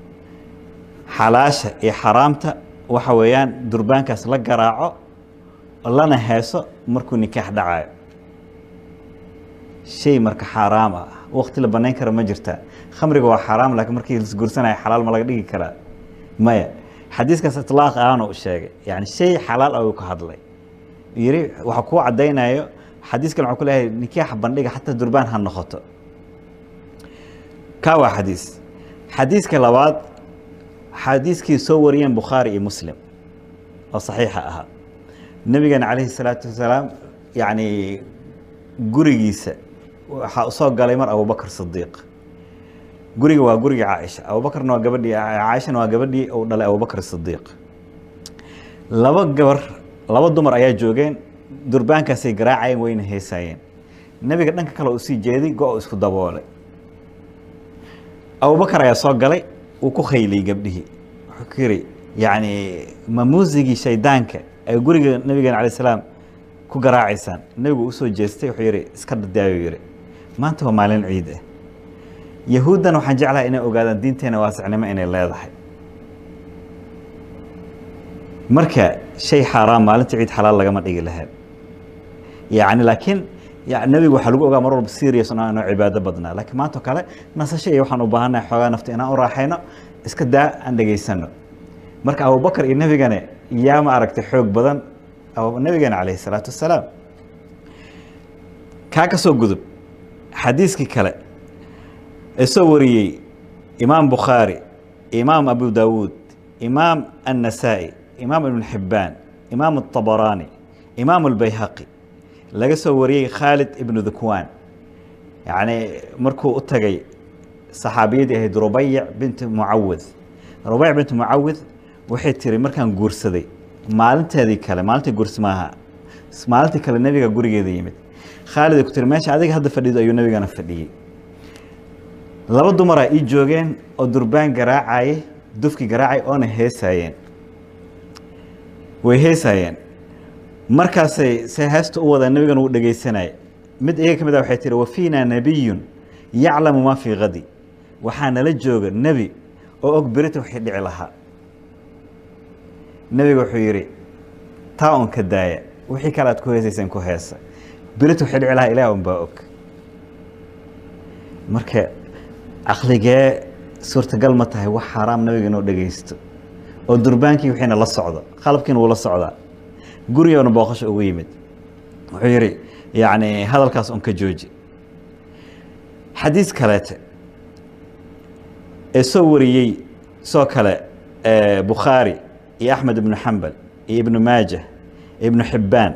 xalaasha iyo xaraamta waxa weeyaan durbaankaas la garaaco lana heeso markuu nikaax dhacayo shay marka xaaraam ah waqti la banayn kara ma jirta khamriga waa xaaraam laakiin markii lasguursanaya xalaal ma laga dhigi karaa maya xadiiskaas itlaaq ahaana u sheegay yani shay xalaal ah uu ka hadlay yiri waxa kuu caddaynayo xadiiskan waxaa ku leeyahay nikaaxa bandhiga xataa durbaan ha noqoto ka waa xadiis xadiiska labaad xadiiskii soo wariyeen bukhaari iyo muslim oo saxiixa ahaa nebigeena calayhi salaatu wasalaam yacni gurigiisa waxaa usoo galay mar abubakr sidiiq guriga waa guriga caaisha abubakrna waa gabadhii caaishana waa gabadhii uu dhalay abubakr sidiiq laba gabar laba dumar ayaa joogeen durbaankaasay garaacayeen wayna heesaayeen nebiga dhanka kale uu sii jeeday go- isku daboolay abubakar ayaa soo galay uu ku khayliyey gabdhihii wuxuu ku yidhi yacni ma muusigii shaydaanka ay guriga nabigeena calay salaam ku garaacaysaan nebigu usoo jeestay wuxuu yidhi iska dadaayo yidhi maanta waa maalin ciid ah yahuuddan waxaan jeclahay inay ogaadaan diinteena waasicnimo inay leedahay marka shay xaaraam maalinta ciid xalaal lagama dhigi lahayn yacni laakiin nebigu waxaa lagu ogaa mar walba serious inoo inoo cibaado badnaa laakiin maanta oo kale nasasho iyo waxaan u baahannahay xoogaa nafta inaan u raaxayno iska daa aan dhegaysano marka abubakar iyo nebigane yaa ma aragtay xoog badan nebigeena calayhi salaatu wassalaam kaa ka soo gudub xadiiskii kale ee soo wariyey imaam bukhaari imaam abu daawuud imaam annasaa'i imaam ibn xibbaan imaam الطabaraani imaam اlbayhaqi laga soo wariyey khaalid ibnu dukwaan yacni markuu u tagay saxaabiyadii ahayd rubayic binti mucawid rubayic binti mucawid waxay tiri markaan guursaday maalinteedii kale maalintii guursi maaha maalintii kale nebiga gurigeeda yimid khaalid ay ku tiri meesha adiga hadda fadhido ayuu nebigana fadhiyey laba dumaraa ii joogeen oo durbaan garaacayay dufki garaacay oona heesaayeen way heesaayeen markaasay se heesta u wadaa nebigana uu dhegaysanaya mid iyaga ka mid ah waxay tihi wafiina nabiyun yaclamu maa fii kadi waxaa nala jooga nebi oo og berita wixii dhici lahaa nebiga wuxuu yidhi taa un ka daaya wixii kale aad ku heesayseen ku heesa berita wixii dhici lahaa ilaah un baa og marka caqligee suurtagal ma tahay wax xaaraam nabiga inuu dhegaysto oo durbaankii wixiina la socdo qalabkiina wuu la socdaa gurigoona booqasho ugu yimid wuxuu yidhi yacni hadalkaas un ka jooji xadiis kaleete ee soo wariyey soo kale bukhaari iyo axmed ibnu xambal iyo ibnu maajah iyo ibnu xibbaan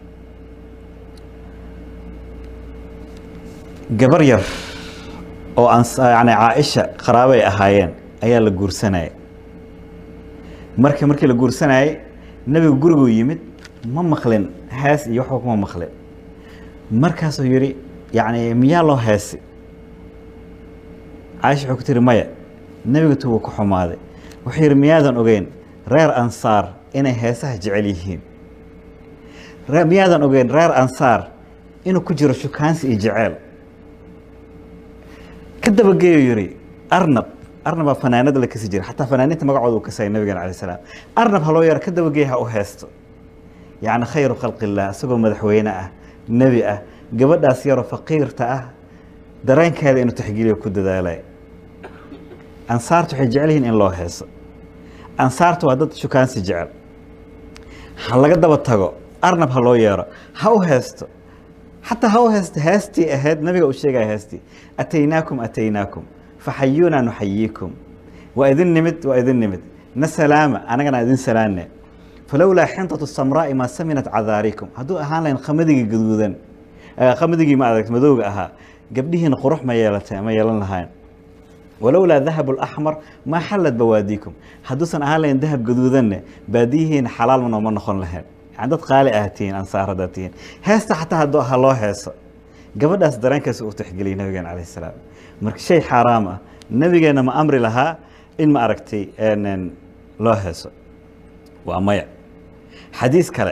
gabar yar oo aan yani caaisha qaraabay ahaayeen ayaa la guursanaya marka markii la guursanayay nebiga guriguu yimid ma maqlin hees iyo waxba kuma maqlin markaasuu yidhi yacni miyaa loo heesi caaisha wuxuu ku tiri maya nebiga tu wuu ku xumaaday wuxuu yidhi miyaadan ogeyn reer ansaar inay heesaha jecel yihiin miyaadan ogeyn reer ansaar inuu ku jiro shukaansi iyo jeceel ka dabageeyo yidhi arnab arnabaa fanaanada la kasi jira xataa fanaaniinta magacooda uu kasaya nabigeena alay salaam arnab haloo yara ka dabageeya ha u heesto yacni khayru khalqi illah isagoo madaxweyne ah nebi ah gabadhaas yaroo faqiirta ah dareenkeeda inuu taxgiiliyo ku dadaalay ansaarta waxay jecel yihiin in loo heeso ansaarta waa dad shukaansi jecel ha laga daba tago arnab ha loo yeero ha u heesto xataa ha u heesto heestii ahayd nabiga uu sheegaya heestii ataynaakum ataynaakum faxayuunaa nuxayiikum waa idin nimid waa idin nimid na salaama anagana idin salaanne falowlaa xintatu samraa'i maa saminat cadaarikum hadduu ahaan lahayn khamadigi gaduudan khamadigi ma adag madowga ahaa gabdhihiina qurux ma yeelata ma yeelan lahayn walowlaa dahabu laxmar maa xallad bawaadiikum hadduusan ahaan lahayn dahab gaduudanne baadiyihiina xalaal ma nooma noqon lahayn yani dad qaali ah tihiin ansaar haddaad tihiin heesta xataa hadduu ha loo heeso gabadhaas dareenkaas uu tixgeliyay nabigeena calayh salaam marka shay xaaraam ah nabigeena ma amri lahaa in ma aragtay loo heeso waa maya xadiis kale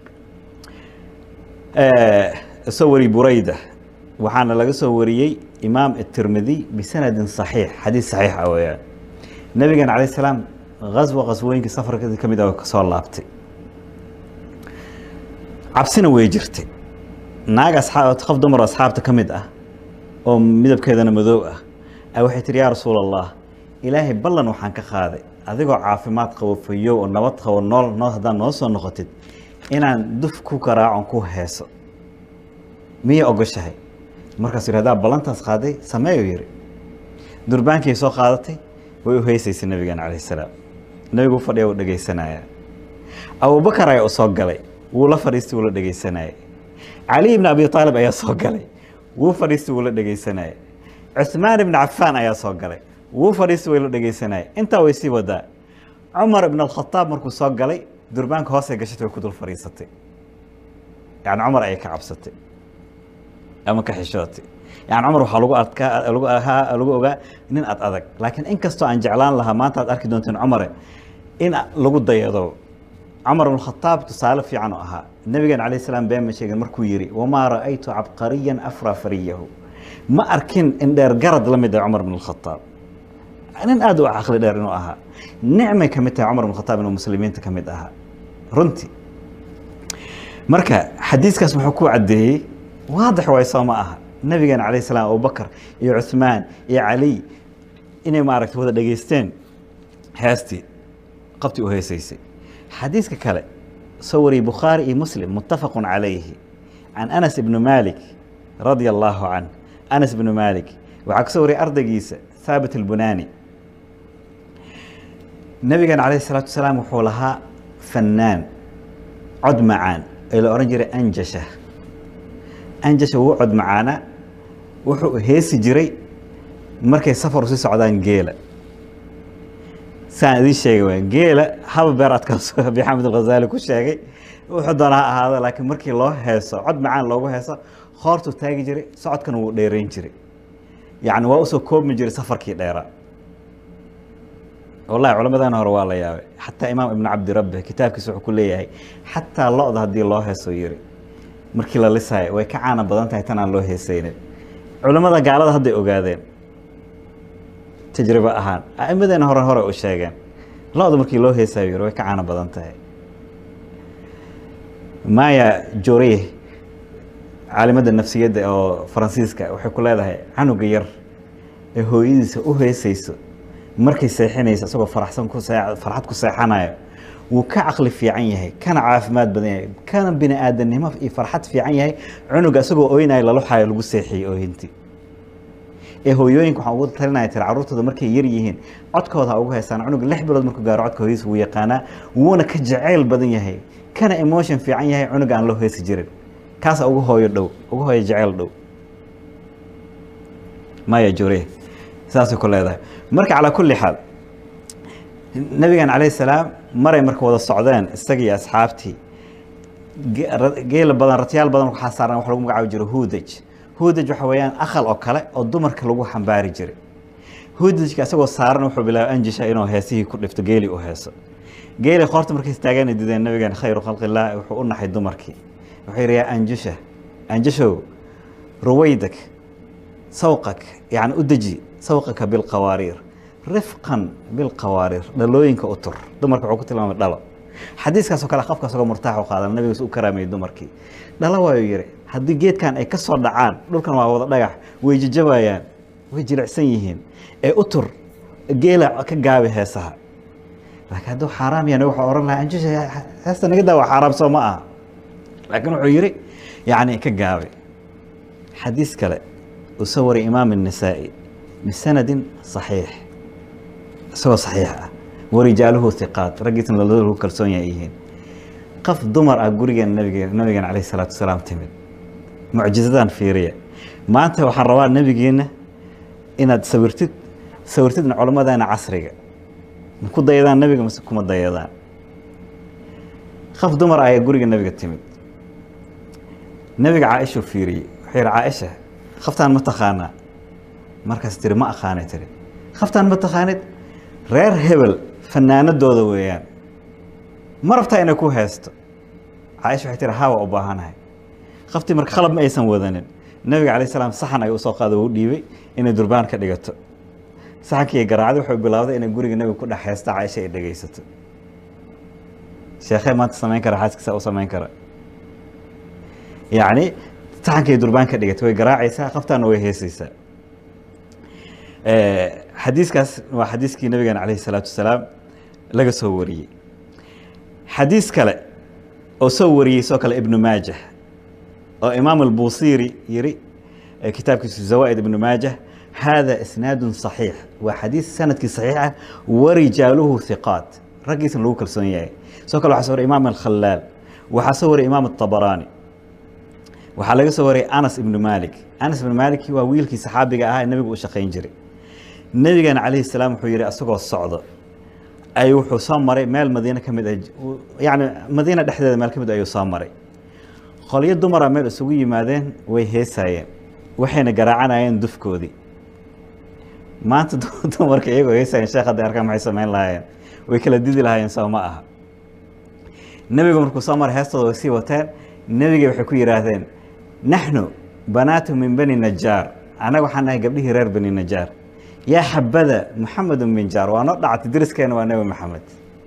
soo wari burayda waxaana laga soo wariyey imaam الtirmidiy bisanadin صaxiix xadiis صaxiix ah weeyaan nabigeena calayh salaam gaswa qaswooyinkii safarkadii ka mid ah kasoo laabtay cabsina way jirtay naag asxaab qof dumar oo asxaabta ka mid ah oo midabkeedana madow ah a waxay tihi yaa rasuul allah ilaahay ballan waxaan ka qaaday adigoo caafimaad qabo fayow oo nabad qabo nool nool haddaad noo soo noqotid inaan duf ku garaacon ku heeso miyay ogoshahay markaasuu yidhi haddaa ballantaas qaaday sameeyo yidhi durbaankii soo qaadatay way u heysaysay nabigeena calayhi salaam nabigu u fadhiya wuu dhegaysanaya abubakar ayaa u soo galay wuu la fadhiistay wuu la dhegaysanayay cali ibni abi aalib ayaa soo galay wuu fadhiistay wuu la dhegaysanayay cuثmaan ibn cafaan ayaa soo galay wuu fadhiistay way la dhegaysanayay intaa way sii wadaa cumar ibn alkhataab markuu soo galay durbaanka hoosay gashatay way ku dul fadhiisatay yani cumar ayay ka cabsatay ama ka xishootay yani cumar waxaa lagu adkaa lagu ahaa lagu ogaa nin ad adag laakiin inkastoo aan jeclaan lahaa maanta aad arki doonteen cumare in lagu dayado cumar ibn khataab tusaale fiican oo ahaa nabigeena calayh salaam been ma sheegin markuu yidhi wamaa ra'aytu cabqariyan afraa fariyahu ma arkin in dheer garad la mid ah cumar ibn khataab nin aad u caqli dheer inuu ahaa nicmay ka mid tahay cumar ibn khataab inuu muslimiinta ka mid ahaa runtii marka xadiiskaas wuxuu ku caddeeyey waadix waay soo ma aha nabigeena calayh salaam abubakar iyo cuثmaan iyo cali inay maaragtay wada dhegaysteen heestii qabtii u heesaysay xadiiska kale soo wariyey bukhaari iyo muslim muttafaqu calayhi can anas ibni malik radia allahu canh anas ibnu malik waxaa ka soo wariyay ardaygiisa thaabit albunani nabigeena calayh salaatu wasalaam wuxuu lahaa fannaan cod macaan ee la odhan jiray anjasha anjasha wuu cod macaana wuxuu heesi jiray markay safar usii socdaan geela saan idiin sheegay waa geela haba beeraadkaas abi xamed alghazaali ku sheegay wuxuu doona ha ahaado laakiin markii loo heeso cod macaan loogu heeso hoortuu taagi jiray socodkana wuu dheerayn jiray yacni waa usoo koobmi jiray safarkii dheeraa wallahi culammadana hore waa la yaabay xataa imaam ibnu cabdirabbi kitaabkiisa wuxuu ku leeyahay xataa lo-da haddii loo heeso yiri markii la lisaayo way ka caana badan tahay tan aan loo heesaynin culammada gaalada hadday ogaadeen tajribo ahaan a'imadeena hore hore u sheegeen lo-da markii loo heesaayo yiri way ka caana badan tahay maya jore caalimada nafsiyadda oo faransiiska waxay ku leedahay canuga yar ee hooyadiisa u heesayso markay seexinaysa isagoo faraxsan ku farxad ku seexanayo wuu ka caqli fiican yahay kana caafimaad badan yahay kana bini aadamnimo iyo farxad fiican yahay cunuga isagoo oynayo laluxayo lagu seexiyey oohinti ee hooyooyinka waxaan ugu talinaya tiri carruurtooda markay yar yihiin codkooda ha ugu heysaan cunuga lix bilood markuu gaaro codka hooyadiisa wuu yaqaanaa wuuna ka jacayl badan yahay kana emotion fiican yahay cunuga aan loo heesi jirin kaasa ugu hooyo dhow ugu hooyo jacayl dhow maya jure saasay ku leedahay marka calaa kulli xaal nabigan calayh salaam maray marka wada socdeen isagii asxaabtii geela badan ratyaal badan waxaa saaran wax lagu magacaabi jiro hudaj hudaj waxa weeyaan akhal oo kale oo dumarka lagu xambaari jiray hudajka isagoo saaran wuxuu bilaabay anjisha inuu heesihii ku dhifto geeli u heeso geeli qoorta markay istaageen dideen nabigan khayru khalqillaah wuxuu u naxay dumarkii wuxuu yidhi yaa anjusha anjushow ruwaydak sawqak yani u deji sawqaka bilqawaariir rifqan bilqawaariir dhalooyinka u tur dumarka wuxuu ku tilmaamay dhalo xadiiskaasoo kale qofka asagoo murtaax u qaadan nabigaas u karaamayay dumarkii dhalo waayu yidhi haddii geedkan ay ka soo dhacaan dhulkan waa wada dhagax way jajabayaan way jilicsan yihiin ee u tur geela ka gaabi heesaha laakiin hadduu xaaraam yahay waxaa ohan lahaa anjusha heesta naga daa waa xaaraam soo ma aha laakiin wuxuu yidhi yacni ka gaabay xadiis kale uu soo wariyay imaam النasaa'i bisanadin صaxiix isagoo صaxiix ah warijaaluhu hiqaat raggiisna lagu kalsoon yahay yihiin qof dumar ah gurigeen nabige nabigeena calayh الsalaatu wasalaam timid mucjizadan fiiriya maanta waxaan rabaa nebigeena inaad sawirtid sawirtidna culammadeena casriga ma ku dayadaan nebiga mase kuma dayadaan qof dumar ayaa guriga nebiga timid nebiga caaishuu fiiriyey wuxuu yihi caaisha khaftaan ma taqaanaa markaas tiri ma aqaanay tiri khaftaan ma taqaanid reer hebel fanaanadooda weeyaan ma rabtaa inay ku heesto caaisha waxay tiri haa waa u baahanahay khaftii marka khalab ma aysan wadanin nebiga calayh salaam saxan ay usoo qaada u dhiibay inay durbaan ka dhigato saxankii garaacday wuxuu bilaawday inay guriga nebiga ku dhex heesto caaisha ay dhegaysato sheekhee maanta samayn kara xaaskiisa u samayn kara yacni saxankay durbaan ka dhigatay way garaacaysaa qaftaana way heesaysaa xadiiskaas waa xadiiskii nabigeena calayhi salaatu wasalaam laga soo wariyey xadiis kale oo soo wariyey soo kale ibnu maajah oo imaam albusiri yiri kitaabkiisu zawa'id ibnu maajah hada isnaadu صaxiix waa xadiis sanadkii صaxiix ah warijaaluhu hiqaat raggiisna lagu kalsoon yahay soo kale waxaa soo wariyay imaam alkhalaal waxaa soo wariyay imaam الطabaraani waxaa laga soo wariyay anas ibnu malik anas ibnu malik waa wiilkii saxaabiga ahaa ee nebigu u shaqayn jiray nebigana calayhi salaam wuxuu yihi asagoo socdo ay wuxuu soo maray meel madiine ka mid ah yani madiina dhexdeeda meel ka mid ayuu soo maray qolyo dumara meel isugu yimaadeen way heesaayeen waxayna garaacanayeen dufkoodii maanta dumarka iyagoo heesaayeen sheekh hadday arkaan maxay samayn lahaayeen way kala didi lahaayeen soo ma aha nebigu markuu soo maray heestooda way sii wateen nebigay waxay ku yidhaahdeen naxnu banaatu min bani najaar annaga waxaan nahay gabdhihii reer bani najaar yaa xabada muxamedun min jaar waa noo dhactay deriskeena waa nebi maxamed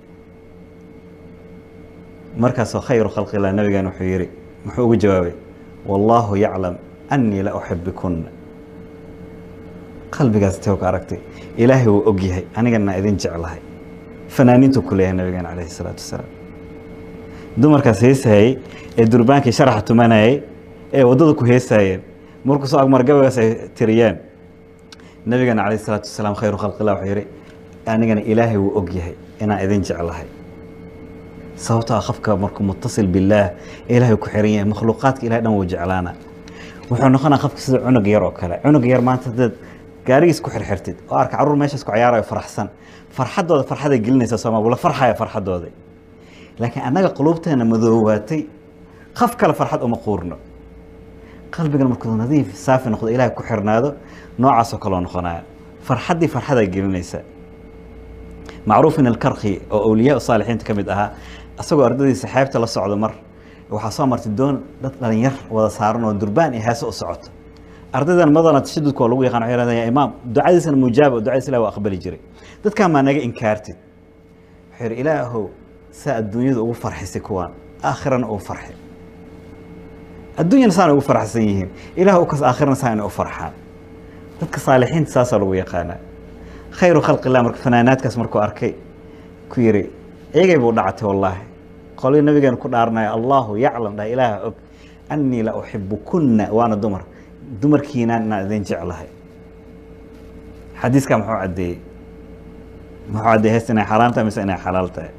markaasoo khayru khalqillah nabigeena wuxuu yihi muxuu ugu jawaabay wallaahu yaclam annii la uxibikuna qalbigaas teo ka aragtay ilaahay wuu og yahay anigana idin jeclahay fanaaniintu ku leeyahay nabigeena calayhi salaatu wasalaam dumarkaas heesayey ee durbaankii sharaxa tumanayay ee waddada ku heesaayeen markuu soo agmar gabaygaas ay tiriyeen nabigeena calayhi salaatu wasalaam khayru khalqillah wuxuu yihi anigana ilaahay wuu og yahay inaan idin jeclahay sababtoo ah qofka markuu mutasil billaah ilaahay ku xiran yahay makhluuqaadka ilahay dhan wuu jeclaana wuxuu noqonaa qofka sida cunug yar oo kale cunug yar maanta hadaad gaarigiis ku xirxirtid oo arka carruur meeshaas ku ciyaarayo faraxsan farxaddooda farxaday gelinaysa sooma wula farxaya farxaddooda laakiin annaga quluubteena madoowaatay qof kale farxad uma quurno qalbigan markuu nadiif saafi noqdo ilaahay ku xirnaado noocaasoo kaloo noqonaya farxaddii farxadaa gelinaysa macruuf in alkarki oo awliyaa saalixiinta ka mid ahaa isagoo ardadiisa xeebta la socdo mar waxaa soo martay doon dad dhalinyar wada saaran oo durbaan iyo heese u socoto ardaydan madana tashadudka oo lagu yaqaan waxay yidhahdeen yaa imaam ducadiisana mujaaba oo ducadiisa ilahi waa aqbali jiray dadkan maa naga inkaartid wuxuu yidhi ilaahow saa adduunyada ugu farxisay kuwaan aakhirana uu farxi adduunyana saana ugu farxsan yihiin ilaah u kas aakhirana saa inay u farxaan dadka saalixiinta saasaa lagu yaqaanaa khayru khalqi illah marka fanaanaadkaas markuu arkay ku yidhi iyagay buu dhactay wallaahi qolii nabigeena ku dhaaranaya allahu yaclam dha ilaaha og annii la uxibukunna waana dumar dumarkiinaan inaan idin jeclahay xadiiskaa muxuu caddeeyey muxuu caddeeyey heesta inay xaraam tahay mise inay xalaal tahay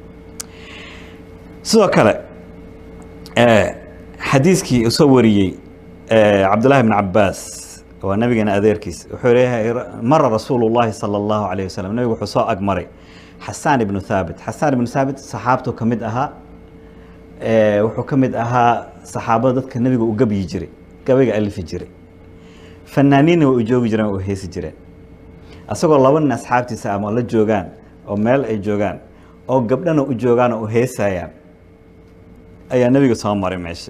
sidoo kale xadiiskii uu soo wariyey cabdullahi bn cabaas waa nabigeena adeerkiis wuxuu leeyahay mara rasuulu llahi sala allahu calayh wasalam nabigu wuxuu soo agmaray xasaan ibnu thaabit xasaan ibnu thaabit saxaabtuu ka mid ahaa wuxuu ka mid ahaa saxaabada dadka nebiga u gabyi jiray gabayga alifi jiray fanaaniinna way u joogi jireen oo heesi jireen asagoo laba nin asxaabtiisa ama la joogaan oo meel ay joogaan oo gabdhana u joogaan oo u heesayaan ayaa nebiga soo maray meesha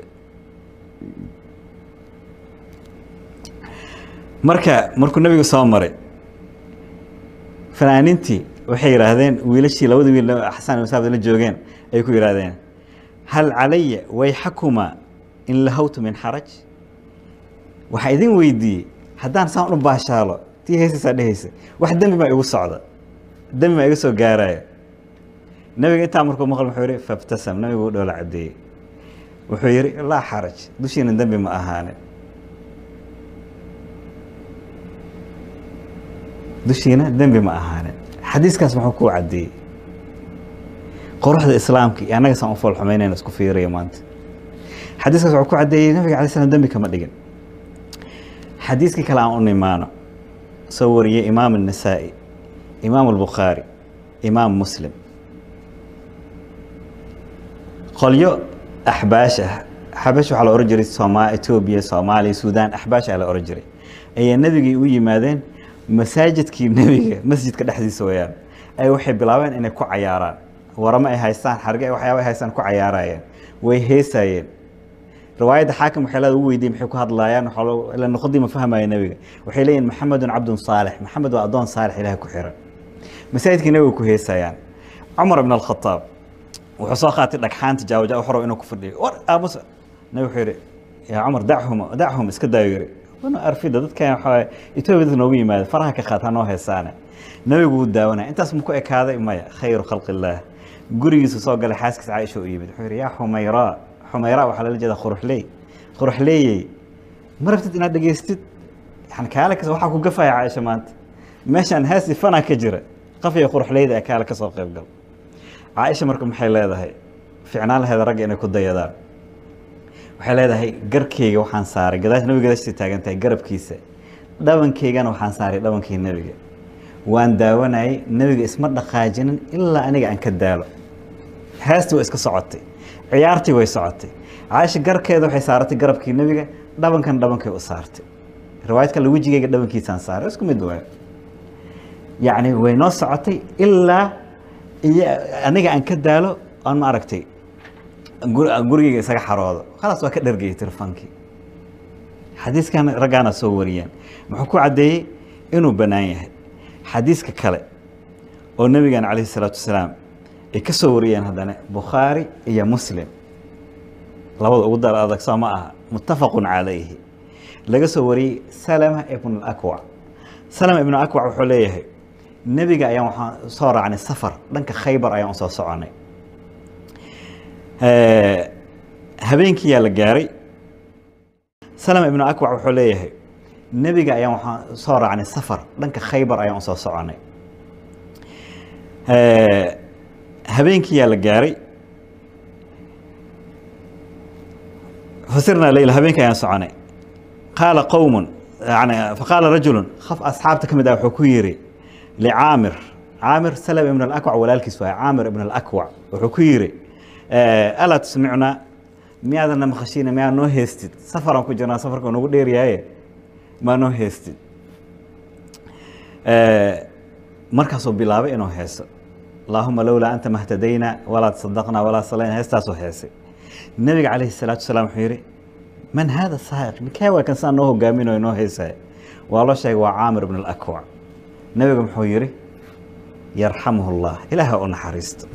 marka markuu nebigu soo maray fanaaniintii waxay yidhaahdeen wiilashii labada wiil xasan ibn saabit la joogeen ay ku yidhaahdeen hal calaya wayxakuma in lahawtu min xaraj waxaa idin weydiiyey haddaan saan u baashaalo tii heesaysaa dhehaysa wax dembi maa igu socda dembi maa iga soo gaaraya nebiga intaa markuu maql wuxuu yihi fabtasam nebigu u dhoola caddeeyey wuxuu yihi laa xaraj dushiina dembi ma ahaane dushiina dembi ma ahaane xadiiskaas muxuu kuu caddeeyey quruxda islaamka iyo annaga saan u foolxumaynayna isku fiiriya maanta xadiiskaas wuxuu ku caddeeyey nabiga alay slam dembi kama dhigin xadiiskii kale aan u nimaano soo wariyey imaam النasaa'i imaam الbukhaari imaam muslim qolyo axbaash ah xabash waxaa la ohan jiray sooma etoobiya soomaaliya suudaan axbaash aa la ohan jiray ayaa nebigay u yimaadeen masaajidkii nebiga masjidka dhexdiisa wayaan ay waxay bilaabeen inay ku cayaaraan waramo ay haystaan xarge waxyaaba ay haystaan ku cayaarayeen way heesaayeen riwaayadda xaakim waxay leeda u weydiye maxay ku hadlaayaan ila noqodii ma fahmaya nebiga waxay leeyihin maxamedun cabdun saalix maxamed waa addoon saalix ilahay ku xiran masaajidkii nebiga ku heesayaan cumar ibn alkhataab wuxuu soo qaatay dhagxaanta jaawaja xorow inuu ku fadhiyo war aamus nabi wuxuu yidhi yaa cumar dachum dachum iska daayo yiri wana arfida dadkan waxaa etoobiya dadka noogu yimaada faraha ka qaata noo heesaane nabigu wuu daawanaya intaas maku ekaaday maya khayru khalqi illaah gurigiisu soo galay xaaskiisa caaisha u yimid wuxuu yidhi yaa xumayraa xumayraa waxaa lala jeeda quruxley quruxleeyey ma rabtid inaad dhegaystid yani kaale kas waxaa ku gafaya caaisha maanta meeshaan heesi fanaa ka jira qafiya quruxleyda ee kaale kasoo qayb gal caaisha marka maxay leedahay ficnaan laheeda ragga inay ku dayadaan waxay leedahay garkeyga waxaan saaray gadaasha nabiga gadaashii taagan tahay garabkiisa dhabankeygana waxaan saaray dhabankii nebiga waan daawanayay nebiga isma dhaqaajinin ilaa aniga aan ka daalo heestii way iska socotay ciyaartii way socotay caaisha garkeeda waxay saaratay garabkii nebiga dhabankan dhabankay u saartay riwaayad kale wejigeyga dhabankiisaan saaray isku mid waayo yacni way noo socotay ilaa iyo aniga aan ka daalo aan ma aragtay gurigeyga isaga xaroodo khalaas waa ka dhargayay telefonkii xadiiskan raggaana soo wariyeen muxuu ku caddeeyey inuu bannaan yahay xadiiska kale oo nebigan calayhi salaatu wasalaam ay ka soo wariyeen haddana bukhaari iyo muslim labada ugu dar adag soo ma aha muttafaqun calayhi laga soo wariyey salama ibn alakwac salama ibn akwac wuxuu leeyahay nebiga ayaan waxaan soo raacnay safar dhanka khaybar ayaan usoo soconay habeenkii yaa la gaaray salama ibn akwac wuxuu leeyahay nebiga ayaan waxaan soo raacnay safar dhanka khaybar ayaan usoo soconay habeenkii yaa la gaaray fasirna leyla habeenkii ayaan soconay qaala qowmun yani faqaala rajulun qof asxaabta ka mid ah wuxuu ku yidhi licaamir caamir salama ibn alakwac walaalkiis waay caamir ibn alakwac wuxuu ku yidhi alaa tusmicnaa miyaadana maqashiina miyaa noo heestid safaraan ku jirnaa safarka nagu dheeryaaye maa noo heestid markaasuu bilaabay inuu heeso allaahuma lowlaa anta mahtadayna walaa tasadaqnaa walaa salayna heestaasuu heesay nebiga calayhi salaatu wasalaam wuxuu yidhi man haada saa'iq mikee waa kan saa noo hogaaminayo noo heesaya waa loo sheegay waa caamir ibn alakwac nebiga muxuu yidhi yarxamuhu llah ilaaha u naxariisto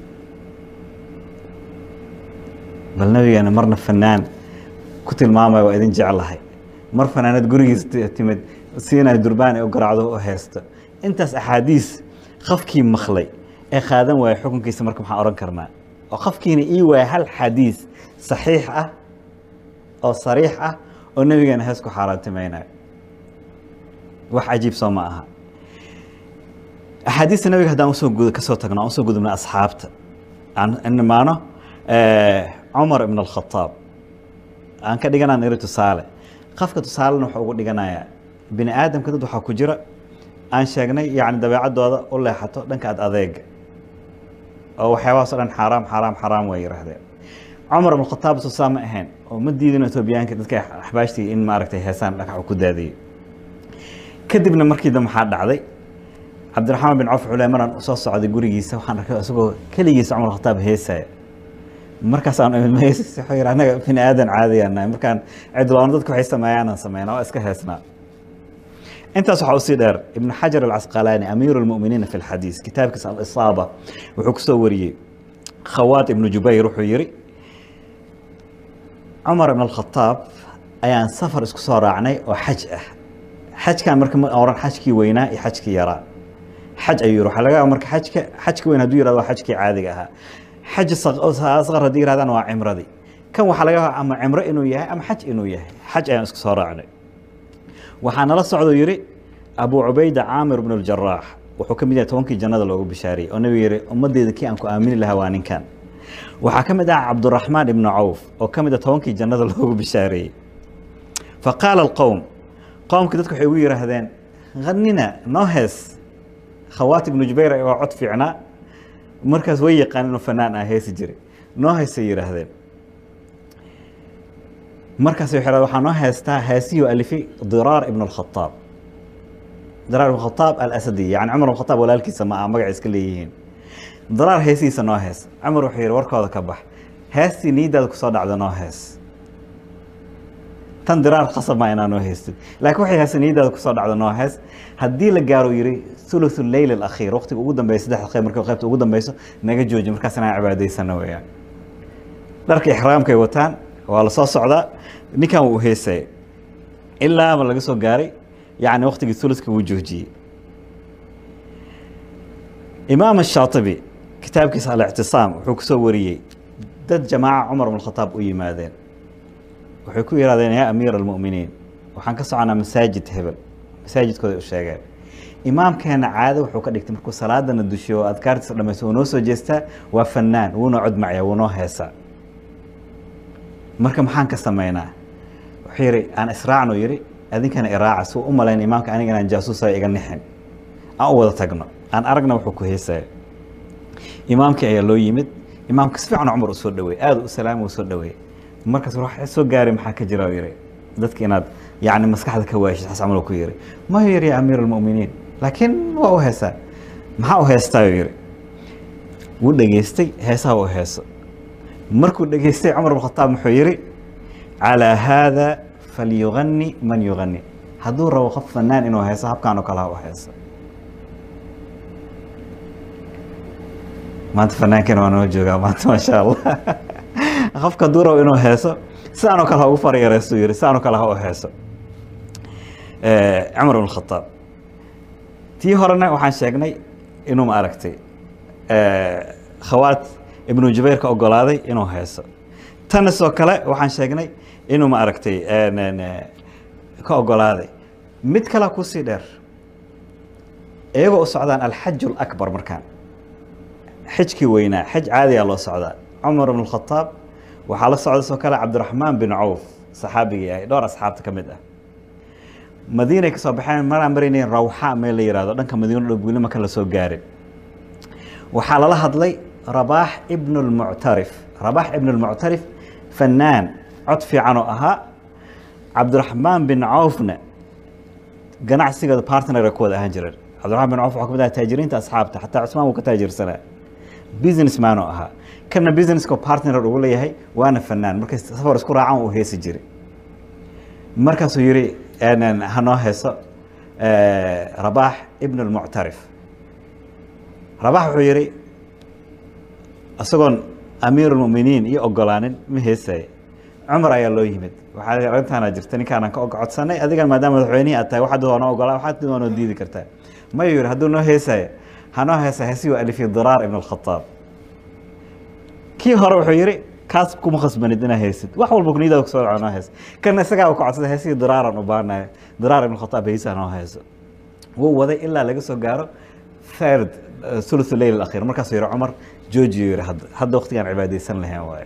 bal nabigeena marna fanaan ku tilmaamaya waa idin jeclahay mar fanaanad gurigiisa timid siinay durbaan ee u garaacdo u heesto intaas axaadiis qofkii maqlay ee qaadan waaya xukunkiisa marka maxaan odhan karnaa oo qofkiina ii waaya hal xadiis saxiix ah oo sariix ah oo nebigeena hees ku xaaraantimaynayo wax cajiib soo ma aha axaadiista nabiga haddaan usoo gud kasoo tagno aan usoo gudubna asxaabta aan nimaano cumar ibn alkhataab aan ka dhiganaan iri tusaale qofka tusaalena wuxuu ugu dhiganayaa bini aadamka dad waxaa ku jira aan sheegnay yacni dabeecaddooda u leexato dhanka ad adeega oo waxyaabahaas o dhan xaaraam xaaraam xaaraam way yihaahdeen cumar ibn khataab tusaa ma ahayn oo ma diidin etoobiyaanka dadka axbaashtii in maaragtay heesaan dhagax ku daadiyey kadibna markii dambe maxaa dhacday cabdiraxmaan bin cawf cule maraan soo socday gurigiisa waxaan arkay isagoo keligiisa cumar khataab heesaya markaasaan imid wuxuu yidhi annaga bini aadan caadiyaan nahay markaan cidloona dadku waxay sameeyaanaan sameynaa waa iska heesnaa intaas waxaa usii dheer ibnu xajar alcasqalaani amiiru lmuminiina fi lxadiis kitaabkiisa alisaaba wuxuu ku soo wariyey khawaat ibnu jubayr wuxuu yidhi cumar ibn alkhataab ayaan safar isku soo raacnay oo xaj ah xajkan marka ma oran xajkii weynaa iyo xajkii yaraa xaj ayuu yidhi waxaa laga yaaba marka xajka xajka weyn hadduu yirahdo waa xajkii caadiga ahaa xaj asqar haddii yirahdaan waa cimradii kan waxaa laga yaaba ama cimro inuu yahay ama xaj inuu yahay xaj ayaan isku soo raacnay waxaa nala socdo yidhi abu cubayda caamir bn اljaraax wuxuu ka mid yahay tobankii jannada loogu bishaariyey oo nabiga yihi ummaddeeda kii aan ku aamini lahaa waa ninkan waxaa ka mid ah cabduraxmaan ibnu cawf oo ka mid ah tobankii jannada loogu bishaareeyey faqaala alqowm qowmkii dadku waxay ugu yidhaahdeen hanina noo hees khawaat ibnu jubayr waa cod fiicnaa markaas way yaqaan inuu fanaan ah heesi jiray noo heesay yidhaahdeen markaas waxay waxaa noo heestaa heesihii alifay diraar ibn alkhataab diraar ibn khataab alasadi yani cumar ibn khataab walaalkiisa ma aha magaca iska leeyihiin diraar heesihiisa noo hees cumar wuxuu yidhi warkooda ka bax heestii niiddaada kusoo dhacda noo hees tan diraar khasab maa inaa noo heystid laakiin waxay heesa niiddaada kusoo dhacda noo hees haddii la gaaro yidhi thuluthu leyl alakhiir waqtiga ugu dambeeya saddexda qayb marka qaybta ugu dambeyso naga jooji markaas inaan cibaadaysano weeyaan dharka ixraamkay wataan waa la soo socdaa ninkan wuu heesaya ilaa ma laga soo gaaray yani waktigii thuluska wuu joojiyey imaam الshaatibi kitaabkiisa alictisaam wuxuu ku soo wariyey dad jamaaca cumar bn khataab u yimaadeen waxay ku yidhahdeen yaa amiir almu'miniin waxaan ka soconaa masaajid hebel masaajidkooda u sheegeen imaamkeena caado wuxuu ka dhigtay markuu salaadana dushiyo oo adkaartiisa dhamaysto wuu noo soo jeestaa waa fanaan wuuna codmacya wuu noo heesaa marka maxaan ka samaynaa wuxuu yidhi aan israacno yidhi adinkana iraaca suu u malayn imaamka aniga inaan jaasuusa iga nixin aan u wada tagno aan aragna wuxuu ku heesaya imaamkii ayaa loo yimid imaamka si fiican cumar u soo dhaweey aada u salaama u soo dhaweey markaas waxa soo gaaray maxaa ka jira yidhi dadka inaad yani maskaxda ka waashid xas camal ku yidhi mayo yidhi ya amiir almu'miniin laakiin waa u heesaa maxaa u heestaayo yidhi wuu dhegeystay heesaha u heeso markuu dhegeystay cumar bn khataab muxuu yidhi calaa haada falyugani man yugani hadduu rabo qof fanaan inuu heeso habkaan oo kale ha u heeso maanta fanaankeen waa noo joogaa maanta maasha allah qofka hadduu rabo inuu heeso sidaan oo kale ha ugu faryareestu yidhi sidaan oo kale ha u heeso cumar bn khataab tii horena waxaan sheegnay inuu ma aragtay khawaat ibnu jubayr ka ogolaaday inuu heeso tanna sidoo kale waxaan sheegnay inuu ma aragtay ka ogolaaday mid kale kusii dheer iyagoo u socdaan alxaj اlakbar markaan xijkii weynaa xaj caadiyaa loo socdaa cumar bn khataab waxaa la socda sidoo kale cabdiraxmaan bin cawf saxaabigii ahay dhowr asxaabta ka mid ah madiinay ka soo baxeen maraan maraynayn rawxa meel la yihahdo dhanka madiino dhow weli maka la soo gaarin waxaa lala hadlay rabaax ibn اlmuctarif rabaax ibn اlmuctarif fanaan cod fiican oo ahaa cabdiraxmaan bin cawfna ganacsigooda partnera ku wada ahaan jireen cabdiraxmaan bin cawf waxaa kamid aha taajiriinta asxaabta xataa cusmaan wuu ka taajirsanaa business man oo ahaa kana businesska partner ugu leeyahay waana fanaan markay safar isku raacaan uu heesi jiray markaasuu yihi hanoo heeso rabaax ibn اlmuctarif rabaax wuxuu yihi isagoon amiir اlmuminiin iyo ogolaanin ma heesaya cumar ayaa loo yimid waxaa arrintaana jirta ninkaanan ka codsanay adigan maadaama madaxweynihii aad tahay waxaad waa noo ogolaa waxaad waa noo diidi kartaa mayu yihi hadduu noo heesaya hanoo heesa heesi waa alifi diraar ibn اlkhataab kii hore wuxuu yihi kaas kuma khasbanid inaa heesid wax walba kuniyadaada kusoo dhaco noo hees kana isagaa ku codsada heesihii diraaran u baanayo diraar ibn khataab heesaha noo heeso wuu waday ilaa laga soo gaaro third thuluth leyl alakhir markaasuu yihi cumar joojiyo yihi hadda hadda waqtigaan cibaadaysan lahayn waaye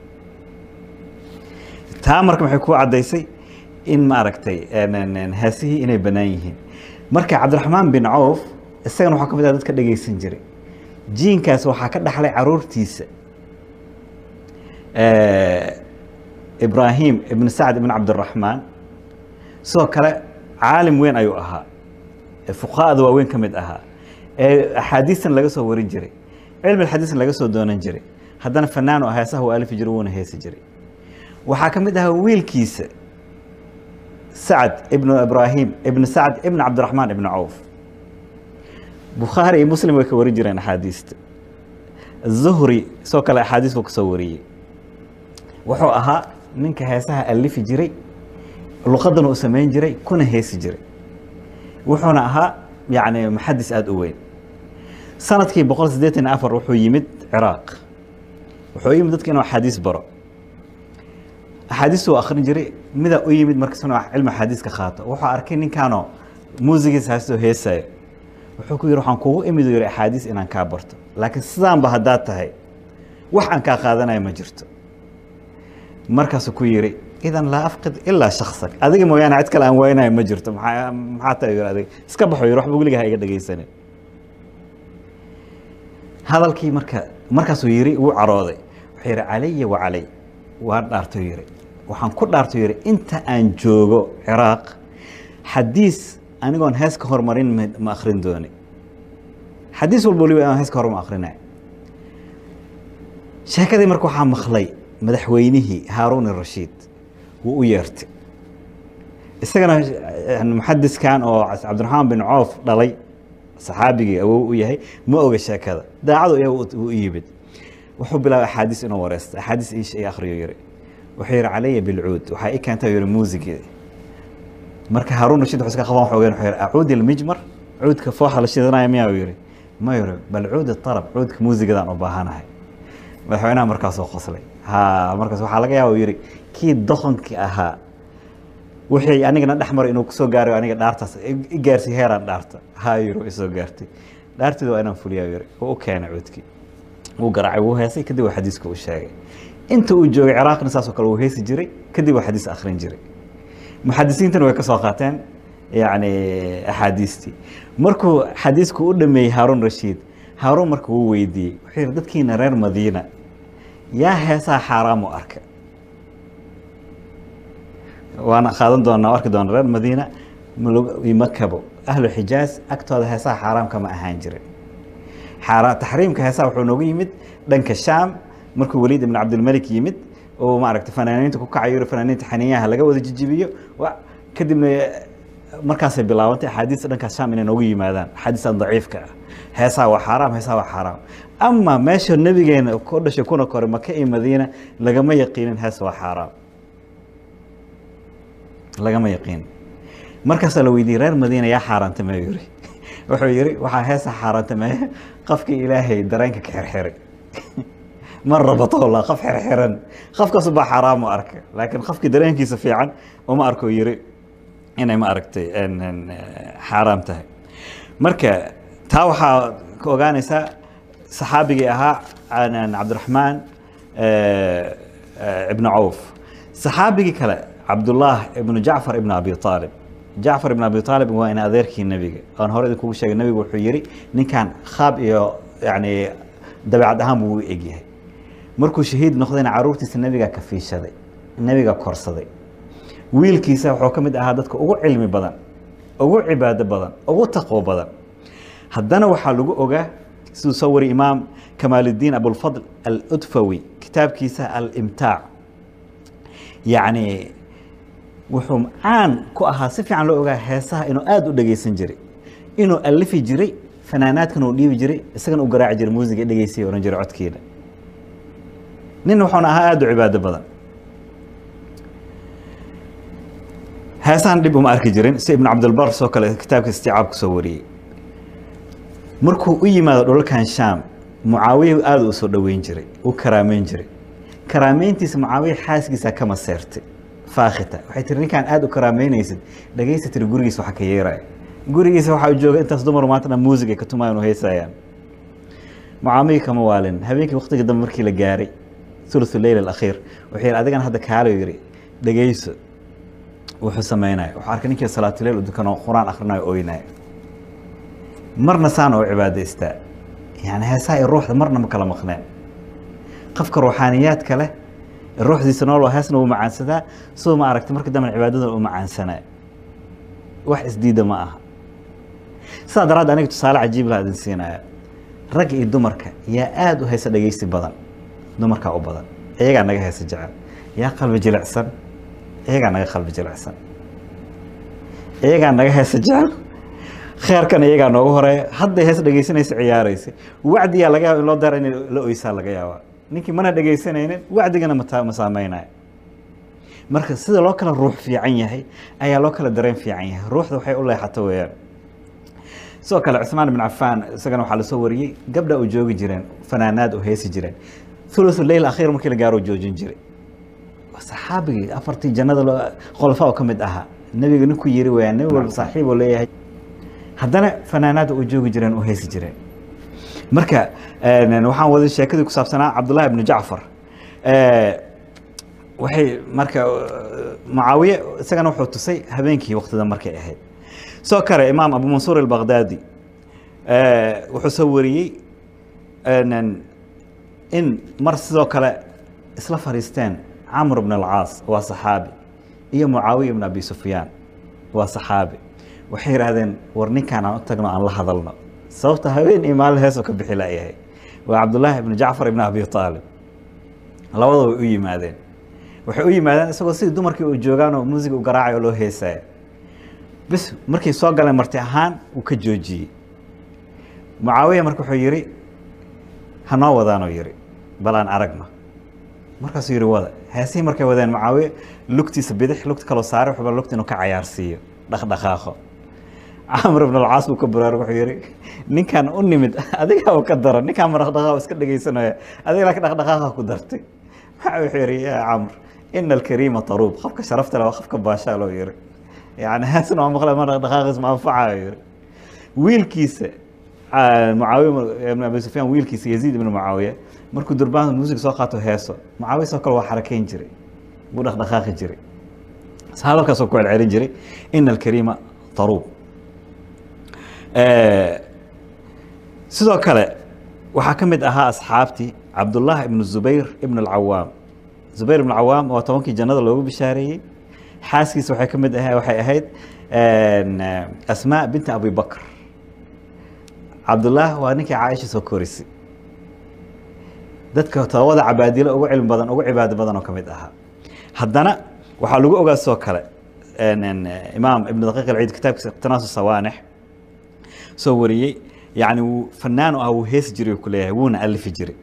taa marka maxay ku caddaysay in ma aragtay heesihii inay bannaan yihiin marka cabdiraxmaan bin cawf isagana waxaa ka mid ah dadka dhegeysan jiray jiinkaas waxaa ka dhaxlay caruurtiisa ibrahim ibn sacd ibn cabdiraxmaan sidoo kale caalim weyn ayuu ahaa fuqahada waaweyn ka mid ahaa ee axaadiistan laga soo warin jiray cilmi axaadiistan laga soo doonan jiray haddana fanaan oo heesaha uu alifi jiray wuuna heesi jiray waxaa ka mid ahaa wiilkiisa sacd ibnu ibrahim ibn sacd ibn cabdiraxmaan ibn cawf bukhaari iyo muslim way ka warin jireen axaadiista zuhri sidoo kale axaadiis buu kasoo wariyey wuxuu ahaa ninka heesaha alifi jiray luqadana uu samayn jiray kuna heesi jiray wuxuuna ahaa yani muxadis aada u weyn sanadkii boqol siddeetan afar wuxuu yimid ciraaq wuxuu yimid dadka inuu axaadiis baro axaadiis uu akrin jiray midaa u yimid markas inuu cilmi axaadiiska qaato wuxuu arkay ninkaanoo muusigiisa haystoo heesayo wuxuu ku yihi waxaan kugu imid yihi axaadiis inaan kaa barto laakiin sidaanba haddaad tahay wax aan kaa qaadanayo ma jirto markaasuu ku yihi idan laa afqid ilaa shaksak adiga mooyaane cid kale aan waynayo ma jirto maa maxaa tahay yiri adiga iska baxo yiri waxba weligaa ha iga dhegeysanin hadalkii marka markaasuu yiri wuu carooday wuxuu yihi calaya wa calay waan dhaarto yiri waxaan ku dhaarto yiri inta aan joogo ciraaq xadiis anigoon hees ka hormarin ma akrin dooni xadiis walba waliba aan hees ka hor ma akrinay sheekadii marka waxaa maqlay madaxweynihii haaruun irashiid wuu u yeertay isagana muxadiskan oo cabdiraxmaan bin coof dhalay saxaabigii awow u yahay ma oga sheekada daacadu u yimid wuxuu bilaabay axaadiis inuu wareysta axaadiis iish ay akhriyo yiri wuxuu yihi calaya bilcuud waxaa i keenta yihi muusigii marka haaruun rashiid wuxuu iska qaban xoogeen wuxuu yihi acuudi almijmar cuudka fooxa la shidanaya miyaa uu yihi ma yihi bal cuud tarab cuudka muusigadaan u baahanahay madaxweynaha markaasuu qoslay ha markaas waxaa laga yaaba uu yihi kii doqonkii ahaa wixii anigana dhex maray inuu kusoo gaaray aniga dhaartaas i gaarsi heeraan dhaarta ha yiri isoo gaartay dhaarteeda waa inaan fuliyaa yiri oo u keenay cuudkii wuu garaacay wuu heesay kadib waa xadiiska u sheegay inta uu joogay ciraaqna saasoo kale wuu heesi jiray kadib waa xadiis akhrin jiray muxadisiintana way ka soo qaateen yani axaadiistii markuu xadiisku u dhameeyey haaruun rashiid haaruun marka wuu weydiiyey wuxuu yihi dadkiina reer madiina yaa heesaha xaaraam u arka waana qaadan doonaa arki doona reer madiina makabo ahlu xijaaz agtooda heesaha xaaraamka ma ahaan jirin taxriimka heesaha wuxuu noogu yimid dhanka shaam markuu waliid ibn cabdilmalik yimid oo maaragtay fanaaniinta ku kacayo yiri fanaaniinta xaniyaha laga wada jijibiyo kadibna markaasay bilaabantay axaadiista dhankaas shaam inay noogu yimaadaan axaadiistan daciifka ah heesaha waa xaaraam heesaha waa xaaraam ama meesha nabigeena ku dhashay kuna koray maka iyo madiina lagama yaqiinin hees waa xaaraam lagama yaqiin markaasaa la weydiiyey reer madiina yaa xaaraantamee yiri wuxuu yiri waxaa heesa xaaraantameeye qofkii ilaahay dareenka ka xirxiray man rabatowla qof xirxiran qofkaas baa xaraam u arka laakiin qofkii dareenkiisa fiican uma arko yiri inay ma aragtay xaaraam tahay marka taa waxaa ka ogaanaysaa saxaabigii ahaa cabdiraxmaan ibnu cawf saxaabigii kale cabdullah ibnu jacfar ibnu abi aalib jacfar ibn abi aalib waa in adeerkii nebiga aan hore idinkugu sheegay nebigu wuxuu yihi ninkan khaab iyo yani dabeecad ahaan buu u egyahay markuu shahiid noqdayna caruurtiisa nebiga kafiishaday nebiga korsaday wiilkiisa wuxuu ka mid ahaa dadka ugu cilmi badan ugu cibaado badan ugu taqwo badan haddana waxaa lagu ogaa siduu soo wari imaam kamaaluddiin abulfadl aludfawi kitaabkiisa alimtaac yacni wuxuu caan ku ahaa si fiican loo ogaa heesaha inuu aada u dhegeysan jiray inuu alifi jiray fanaanaadkana uu dhiibi jiray isagana u garaaci jiray muusiga dhegeysiya ohan jiray codkiina nin wuxuuna ahaa aada u cibaado badan heesahan dhib uma arki jirin si ibnu cabdilbar soo kale kitaabka isticaab kusoo wariyey markuu u yimaado dhulalkan shaam mucaawiya aada u soo dhoweyn jiray u karaameyn jiray karaameyntiisa mucaawiya xaaskiisa kama seertay faakhita waxay tiri ninkaan aada u karaameynaysid dhagaysa tiri gurigiisa waxa ka yeeraya gurigiisa waxaa jooga intaas dumar maanta dhan muusig ay ka tumayaan oo heysayaan mucaamiga kama waalin habeenkii waqtiga dambe markii la gaaray thuluthu leyl alakhiir wuxuu yihi adigan hadda kaalo yiri dhagayso wuxuu sameynaya wuxuu arkay ninkii salaatuleyl u dukanoo qur-aan akhrinayo ooynaya marna saana u cibaadaystaa yani heesaha iyo ruuxda marna ma kala maqneen qofka ruuxaaniyaadka leh ruuxdiisa nool heesna wuu macaansadaa siduu ma aragtay marka dambe cibaadada u macaansanaa wax isdiida ma aha sidaa daraaddeed aniga tusaale cajiib laha idin siinaya ragga iyo dumarka yaa aada u heesa dhegeysi badan dumarkaa u badan iyagaa naga heesa jecel yaa qalbi jilicsan iyagaa naga qalbi jilicsan iyagaa naga heesa jecel kheerkan iyagaa noogu horeeya hadday hees dhegeysanaysa ciyaaraysa wacdiyaa laga yaaba in loo dara inay la oysaa laga yaabaa ninkii mana dhegeysanaynin wacdigana mata ma saameynaya marka sida loo kala ruux fiican yahay ayaa loo kala dareen fiican yahay ruuxda waxay u leexato weeyaan sidoo kale cusmaan ibn cafaan isagana waxaa lasoo wariyey gabdha u joogi jireen fanaanaad u heesi jireen thuluthu leyl akhiir markii la gaaro joojin jiray saxaabigii afartii jannada khulafaa ka mid ahaa nebiga ninkuu yiri weeyaan nebi walba saaxiib oo leeyahay haddana fanaanaada u joogi jireen u heesi jireen marka waxaan wada sheekadii ku saabsanaa cabdullahi ibnu jacfar waxay marka mucaawiye isagana wuxuu tusay habeenkii waqtida markay ahayd soo kale imaam abu mansuur albaqdaadi wuxuu soo wariyey in mar sidoo kale isla fariisteen camr bn alcaas waa saxaabi iyo mucaawiya ibn abi sufyaan waa saxaabi waxay yidhaahdeen war ninkaan aan u tagno aan la hadalno sababta habeen iyo maalin heesoo ka bixi layahay waa cabdullaahi ibnu jacfar ibn abi aalib labadaba way u yimaadeen waxay u yimaadeen isagoo sidii dumarkii u joogaan oo muusiga u garaacayo loo heesaya bis markay soo galeen marti ahaan uu ka joojiyey mucaawiya marka wuxuu yihi hanoo wadaanoo yihi bal aan aragno markaasuu yihi wada heesihii markay wadeen mucaawiye lugtiisa bidix lugta kaloo saare wuxuu lugta inuu ka cayaarsiiyo dhaqdhaqaaqo camr ibn alcaas buu ka baraarug wuxuu yihi ninkan u nimid adiga oo ka daro ninkaan ma dhaqdhaqaaq iska dhegaysanaya adiga laakiin dhaqdhaqaaqa ku dartay maxaa wuxuu yihi yaa camr ina alkariima taruub qofka sharafta leh waa qofka baashaa loo yihi yani heesna waa maqla ma dhaqdhaqaaqiis ma anfacayo yihi wiilkiisa mucaawiya ibn abi sufyaan wiilkiisa yaziid ibn mucaawiya markuu durbaanka muusig soo qaato heeso mucaawiya soo kale waa xarakeyn jiray wuu dhaqdhaqaaqi jiray hadalkaasoo ku celcelin jiray ina alkariima taruub sidoo kale waxaa ka mid ahaa asxaabtii cabdullaah ibnu zubayr ibn alcawaam zubayr ibn alcawaam waa tobankii jannada loogu bishaareeyey xaaskiisa waxay ka mid ah waxay ahayd asmaa binti abi bakr cabdullaah waa ninkii caaisha soo korisay dadka todobada cabaadilo ugu cilmi badan ugu cibaado badan oo ka mid ahaa haddana waxaa lagu ogaa sidoo kale imaam ibn daqiiq alciid kitaabkiisa iqtinaasu sawaanix soo wariyey yani wuu fanaan u ah wuu heesi jiray ku leeyahay wuuna alifi jiray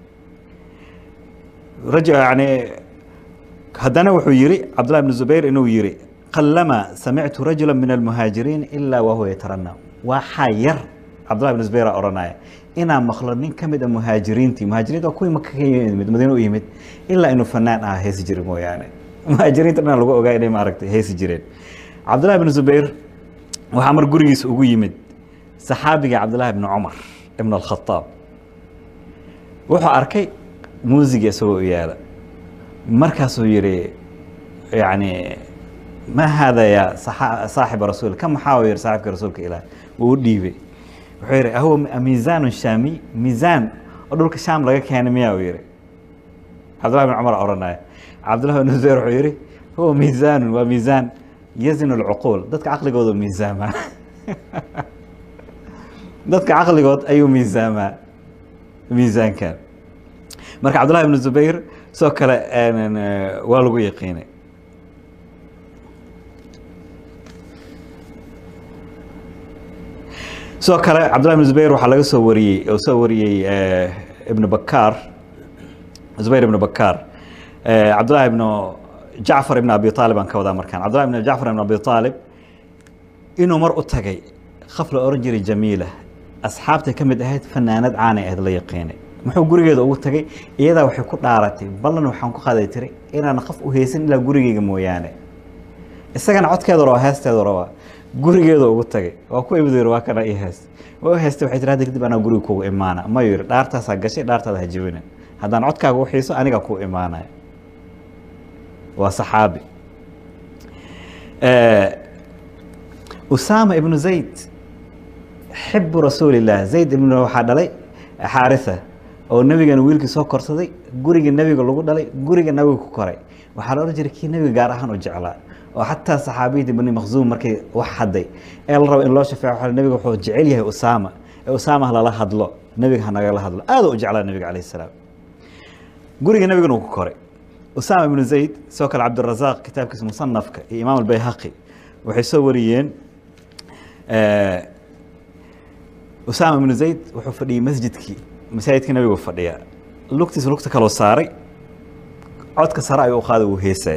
raj yani haddana wuxuu yihi cabdullah ibn zubayr inuu yihi qalama samictu rajula min almuhaajiriin ilaa wahuwa yatarana waxaa yar cabdullah ibn zubayr odhanaya inaan maqlo nin ka mid a muhaajiriintii muhaajiriinta waa kuwii maka ka yimid madiina u yimid ilaa inuu fanaan aha heesi jiray mooyaane muhaajiriinta dhan lagu ogaa inay maaragtay heesi jireen cabdullah ibn zubayr waxaa mar gurigiisa ugu yimid saxaabiga cabdullahi ibn cumar ibn alkhataab wuxuu arkay muusiga isagoo u yaala markaasuu yihi yani ma haada ya saaxiba rasuul ka maxaa u yihi saaxibka rasuulka ilaah wuu u dhiibay wuxuu yihi ahuwa miisaanu shaami miisaan oo dhulka shaam laga keenay miyaa uu yihi cabdullahi ibn cumar oranaya cabdullahi ibn zubayr wuxuu yihi huwa miisaanun waa miisaan yazinu lcuquul dadka caqligooda miisaamaa dadka caqligood ayuu miisaamaa miisaankan marka cabdullahi ibn zubayr sidoo kale waa lagu yaqiinay sidoo kale cabdullahi ibn zubayr waxaa laga soo wariyey oo soo wariyey ibn bakaar zubayr ibn bakaar cabdullahi ibn jacfar ibn abi aalib aan ka wadaa markaan cabdullahi ibn jacfar ibn abi aalib inuu mar u tagay khaf la oran jiray jamiila asxaabtay ka mid ahayd fanaanad caanay ahayd la yaqiinay muxuu gurigeeda ugu tagay iyadaa waxay ku dhaaratay ballan waxaan ku qaday tiray inaan qaf u haysan ilaa gurigeyga mooyaane isagana codkeedu rabaa heesteedu rabaa gurigeeda ugu tagay waa ku imid yiri waa kana ii heest waa heestay waxay tiri hadda kadib anaa guriga kugu imaana ma yiri dhaartaasaa gashay dhaartaada ha jebina haddaan codkaaga u xiiso aniga kuu imaanaya waa saxaabi usaama ibnu zayd xibu rasuuli illah zayd ibn waxaa dhalay xaarisa oo nebigana wiilkii soo korsaday guriga nebiga lagu dhalay guriga nebiga ku koray waxaa la odhan jiray kii nebiga gaar ahaan u jeclaa oo xataa saxaabiyadii bani makhzuum markay wax hadday ee la rabo in loo shafeeco waxa nebiga wuxuu jecel yahay usaama ee usaama lala hadlo nebiga ha nagala hadlo aad u jeclaa nebiga calayhi salaam guriga nebigana uu ku koray usaama ibnu zayd sidoo kale cabdirazaaq kitaabkiisa musanafka iyo imaam albayhaqi waxay soo wariyeen usaama ibnu zayd wuxuu fadhiyey masjidkii masaajidkii nabigu fadhiya lugtiisa lugta kaloo saaray codka sare ayuu u qaaday wuu heesay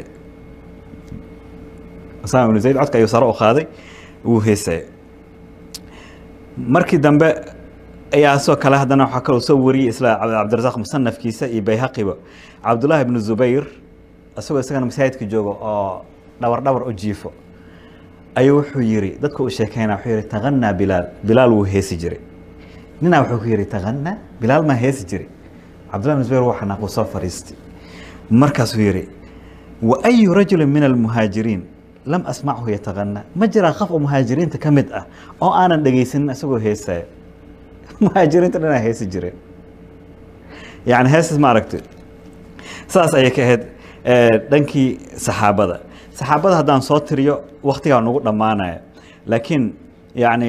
usaama ibnu zayd codka ayuu sare u qaaday wuu heesay markii dambe ayaa sidoo kale haddana waxaa kaloo soo wariyey isla cabdirasaaq musanafkiisa iyo bayhaqiba cabdullaahi ibnu zubayr isagoo isagana masaajidka jooga oo dhabar dhabar u jiifo ayuu wuxuu yiri dadka u sheekeyna wuxuu yihi taqanaa bilaal bilaal wuu heesi jiray ninaa wuxuu ku yihi taqanaa bilaal maa heesi jiray cabdullahi ibn zubayr waa xanaaquu soo fariistay markaasuu yihi wa ayu rajulin min almuhaajiriin lam asmachu yataqanaa ma jiraa qof oo muhaajiriinta ka mid ah oo aanan dhegaysanin isagoo heesaya muhaajiriinta dhanaa heesi jireen yani heesas ma aragti saas ayay ka ahayd dhankii saxaabada saxaabada haddaan soo tiriyo waktigaa nagu dhammaanaya laakiin yani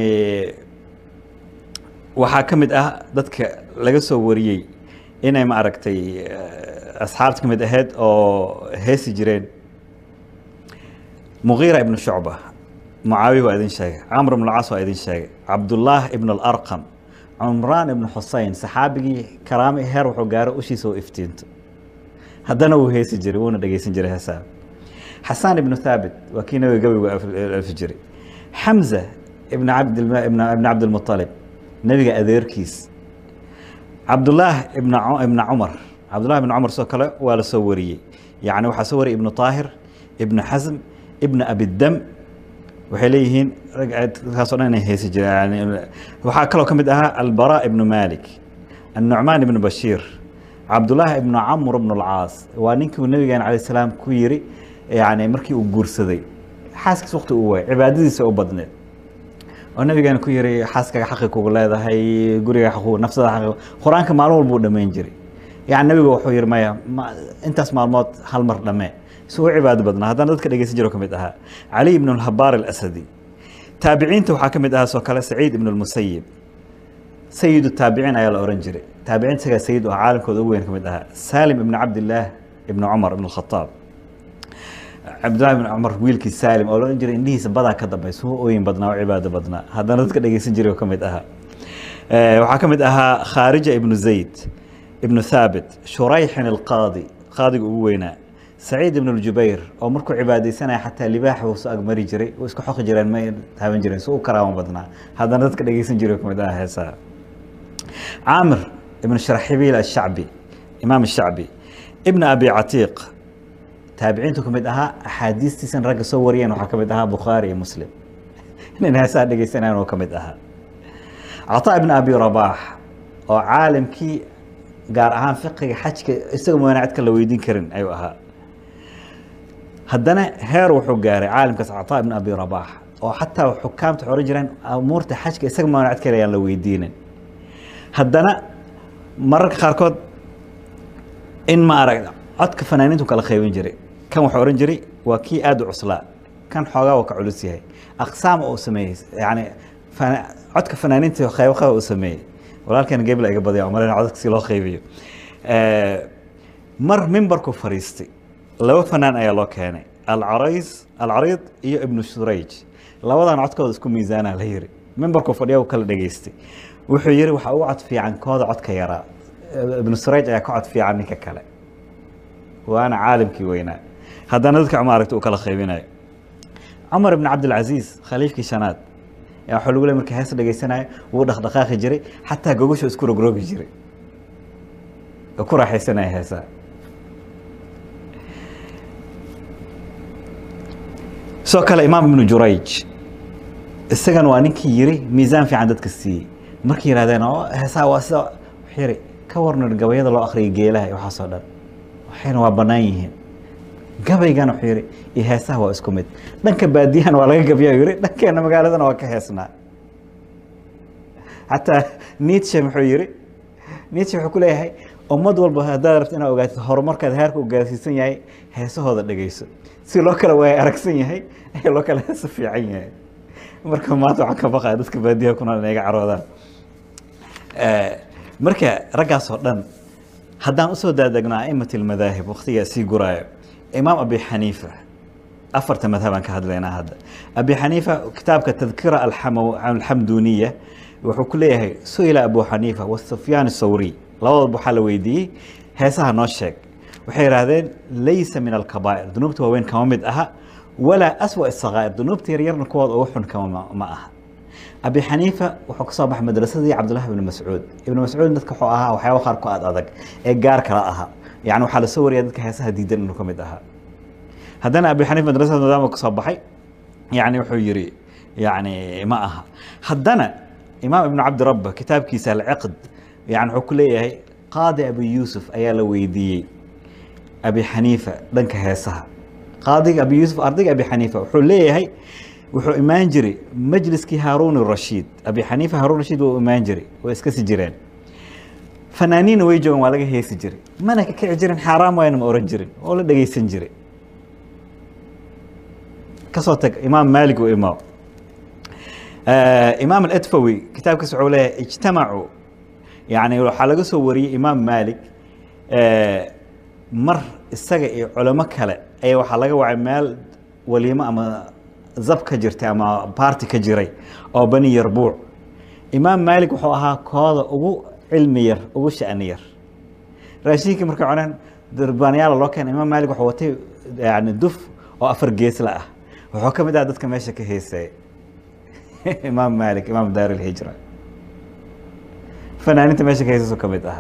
waxaa ka mid ah dadka laga soo wariyey inay ma aragtay asxaabta ka mid ahayd oo heesi jireen mugiira ibnu shucba mucaawiya waa idin sheegay camr ibn lcas waa idin sheegay cabdullaah ibn alarqam cumraan ibnu xusein saxaabigii karaami heer wuxuu gaaro ushiisa oo iftiinto haddana wuu heesi jiray wuuna dhegeysan jiray heesaha xasaan ibnu thaabit waa kii nabiga gabaygu alfi jiray xamza ibn cabd ibn cabdilmuطalib nebiga adeerkiis cabdullaah ibna ibna cumar cabdullahi ibn cumar sidoo kale waa la soo wariyey yacni waxaa soo wariyay ibnu طaahir ibnu xasm ibnu abidam waxay leeyihiin kaasoo dhan inay heesi jireen waxaa kaloo ka mid ahaa albara ibnu malik النعمان بن بشير عبد الله بن عمرو بن العاص waa ninkii uu nabigeena عليه السلام ku yiri yani markii uu guursaday xaaskiis waqti uu waay cibaadadiisa u badneed oo nabigeena ku yiri xaaskaga xaqi kugu leedahay guriga xaqu nafsada xaqi quraanka maalin walba uu dhameyn jiray yani nabiga wuxuu yiri maya intaas maalmood hal mar dhamee si u cibaado badnaa haddana dadka dhegeysan jiro ka mid ahaa cali ibn الhabaar الأسدي taabiciinta waxaa ka mid ahaa soo kale saciid ibn الmusayib sayidu taabiciin ayaa la ohan jiray taabiciin isagaa sayid oo caalamkooda ugu weyn ka mid ahaa saalim ibn cabdillaah ibn cumar ibn khataab cabdillahi ibn cumar wiilkii saalim oo la ohan jiray indhihiisa badaa ka dambaysa u ooyin badnaa oo cibaado badnaa haddana dadka dhegeysan jiray oo ka mid ahaa waxaa ka mid ahaa khaarija ibnu zayd ibnu thaabit shurayxin alqaadi qaadiga ugu weynaa saciid ibn ljubayr oo markuu cibaadeysanaya xataa libaax uu soo agmari jiray uu isku xoqi jireen ma taaban jireen si u karaama badnaa haddana dadka dhegeysan jiray oo ka mid ahaa heesaha عامر بن شرحبيل الشعبي إمام الشعبي ابن أبي عتيق تابعينته كمد أها أحاديث تسن رق صوريا وحا كمد أها بخاري مسلم إنها سادة جيسنان وكمد أها عطاء ابن أبي رباح وعالم كي قال أهان فقه حجك استغم ونعتك لو يدين كرن أيوة أها هدنا هير وحو قاري عالم كاس عطاء ابن أبي رباح وحتى حكام تحوري جران أمورته حجك استغم ونعتك لو يدينن haddana mararka qaarkood in ma arag codka fanaaniintu kala qaybin jiray kan wuxuu ohan jiray waa kii aada u cuslaa kan xoogaa waa ka culus yahay aqsaam uu sameeyey yani codka fanaaniinta qaybo qayb uu sameeyey walaalkan gebla iga badaya umalena codadka si loo qaybiyo mar mimbarku fariistay laba fanaan ayaa loo keenay alcarays alcariid iyo ibnu shurayj labadan codkooda isku miisaanaa la yiri mimbarku fadhiya uu kala dhegeystay wuxuu yiri waxa ugu cod fiican kooda codka yaraa ibnu surayj ayaa ka cod fiican ninka kale waana caalimkii weynaa haddana dadka maaragta uu kala qaybinayo cumar ibn cabdilcaziiz khaliifkii shanaad ayaa waxaa lagu leey marka hees dhegeysanayo wuu dhaqdhaqaaqi jiray xataa gogosha isku rogrogi jiray oo ku raaxaysanaya heesaa sidoo kale imaam ibnu jurayj isagana waa ninkii yiri miisaan fiican dadka siiyey markay yidhahdeen oo heesaha waa sida wuxuu yiri ka warnar gabayada loo akhriyay geelaha iyo waxaasoo dhan waxayna waa bannaan yihiin gabaygana wuxuu yiri iyo heesaha waa isku mid dhanka baadiyahana waa laga gabyaa yiri dhankeena magaaladana waa ka heesnaa xataa nietzsche muxuu yiri nietzsche wuxuu ku leeyahay ummad walba haddaad rabto inaad ogaatid horumarkaad heerka u gaarsiisan yahay heesahooda dhegeyso si loo kala waaya aragsan yahay ee loo kala heeso fiican yahay marka maanta waxaan ka baqaya dadka baadiyaha ku nool inay iga caroodaan marka raggaas oo dhan haddaan usoo daadegno a'imat almadaahib waqtigaa sii guraayo imaam abi xaniifa afarta madhabaan ka hadlaynaa hadda abi xaniifa kitaabka tadkira alxamduniya wuxuu ku leeyahay su-ila abu xaniifa wasufyaan sawri labadoodba waxaa la weydiiyey heesaha noo sheeg waxay yidhaahdeen laysa min alkabaa'ir dunuubta waaweyn kama mid aha walaa aswa sakaa'ir dunuubta yaryarna kuwooda ugu xun kama ma aha abi xaniifa wuxuu ka soo baxay madrasadii cabdullahi ibni mascuud ibni mascuud dadka wuxuu ahaa waxyaaba qaar ku aad adag ee gaar kala aha yani waxaa lasoo wariyaa dadka heesaha diidan inuu ka mid ahaa haddana abi xaniifa madrasada maadaama ka soo baxay yani wuxuu yiri yani ma aha haddana imaam ibnu cabdirabba kitaabkiisa alciqd yani wuxuu ku leeyahay qaadi abi yuusuf ayaa la weydiiyey abi xaniifa dhanka heesaha qaadiga abi yuusuf ardayga abi xaniifa wuxuu leeyahay wuxuu imaan jiray majliskii haaruun rashiid abi xaniifa haaruun rashiid wuu imaan jiray way iska si jireen fanaaniinna way joogan waa laga heesi jiray mana ka kici jirin xaaraam waayna ma oran jirin oo la dhegeysan jiray kasoo tag imaam maalik u imaam imaam aladfawi kitaabkiisa wuxuu leeyahay ijtamacuu yani waxaa laga soo wariyey imaam maalik mar isaga iyo culamo kale ayaa waxaa laga wacay meel waliimo ama zab ka jirtay ama baarti ka jiray oo bani yarbuuc imaam maalik wuxuu ahaa kooda ugu cilmi yar ugu sha'ni yar raashinkii markay cuneen durbaanyaala loo keenay imaam maalik wuxuu watay yani duf oo afar geesla ah wuxuu ka mid aha dadka meesha ka heesaya imaam maalik imaam daar ilhijra fanaaninta meesha ka heesaysu ka mid ahaa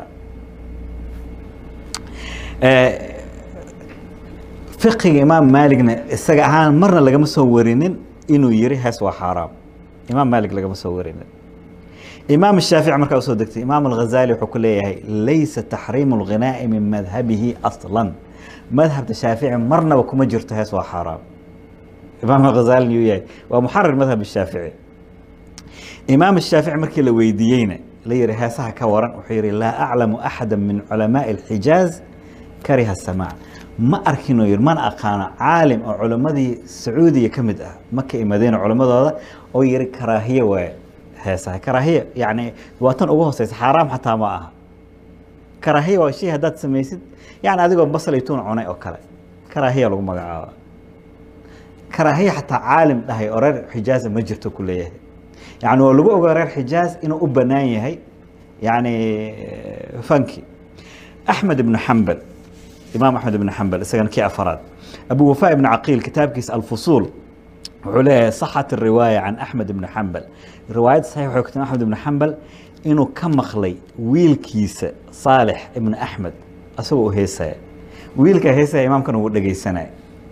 fiqiga imaam maaligna isaga ahaan marna lagama soo warinin inuu yiri hees waa xaaraam imaam maalik lagama soo warinin imaam shaafici markaa usoo degtay imaam alghazali wuxuu ku leeyahay laysa taxriimu alghinaa'i min madhabihi aslan madhabta shaafici marnaba kuma jirto hees waa xaaraam imaam alghazali yuu yahay waa muxarir madhab shaafici imaam shaafici markii la weydiiyeyna la yihi heesaha ka waran wuxuu yihi laa aclamu axada min culamaai alxijaaz kariha samaac ma arkin oo yiri mana aqaano caalim oo culimmadii sacuudiya ka mid ah maka iyo madiina culimmadooda oo yiri karaahiye waaye heesaha karaahiye yacni waa tan ugu hooseysa xaaraam xataa ma aha karaahiye waa shay haddaad samaysid yani adigoo basal iyo tuun cunay oo kale karaahiya lagu magacaaba karaahiye xataa caalim dhahay oo reer xijaaza ma jirto ku leeyahay yani waa lagu ogaa reer xijaaz inuu u banaan yahay yani fanki axmed ibnu xambal imaam axmed ibn xambal isagana kii afaraad abu wafa ibn caqiil kitaabkiisa alfusuul wuxuu leeyahay saxat riwaaya can axmed ibn xambal riwaayad saxiix waxay kutim axmed ibn xambal inuu ka maqlay wiilkiisa saalix ibn axmed asagoo u heesaya wiilkaa heesaya imaamkana wuu dhegeysanaya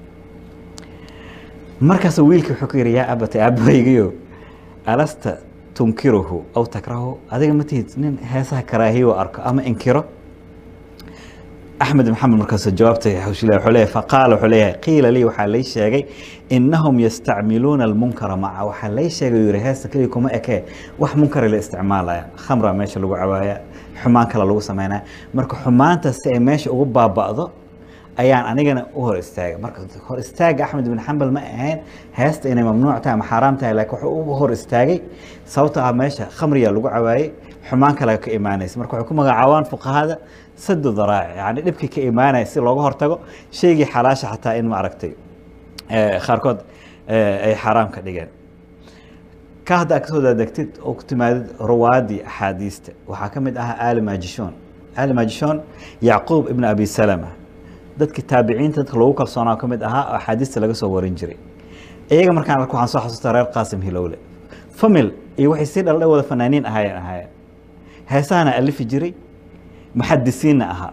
markaasuu wiilkii wuxuu ku yidhi yaa abata aabaygiyo alasta tunkiruhu aw takrahu adiga ma tihid nin heesaha karaahiyo arko ama inkiro axmed maxamed markaasuu jawaabtay wuxuu leeyahay faqaala wuxuu leeyahay qiila lii waxaa lay sheegay innahum yastacmiluuna almunkara maca waxaa lay sheegay yuu yihi heesta keliya kuma ekee wax munkara la isticmaalaya khamra meesha lagu cabaaya xumaan kale lagu sameynaya marka xumaanta si ay meesha ugu baaba'do ayaan anigana u hor istaagay marka hor istaaga axmed ibn xambal ma ahayn heesta inay mamnuuc tahay ama xaaraam tahay laakiin wuxuu u hor istaagay sababto ah meesha khamriya lagu cabaayey xumaan kale ka imaanaysa marka waxay ku magacaabaan fuqahada sadu daraaci yani dhibkii ka imaanaya si looga hortago shaygii xalaasha xataa in ma aragtay qaarkood ay xaaraam ka dhigeen ka hadda kasoo daadegtid oo ku timaadid ruwaadii axaadiista waxaa ka mid ahaa ali majishon ali majishon yacquub ibn abi salama dadki taabiciinta dadka lagu kalsoonaa ka mid ahaa oo axaadiista laga soo warin jiray iyaga markaan arko waxaan soo xasuustaa reer qaasim hilowle famil iyo waxay sii dhaldhay wada fanaaniin ahaayeen ahaayeen heesahana alifi jiray muxadisiinna ahaa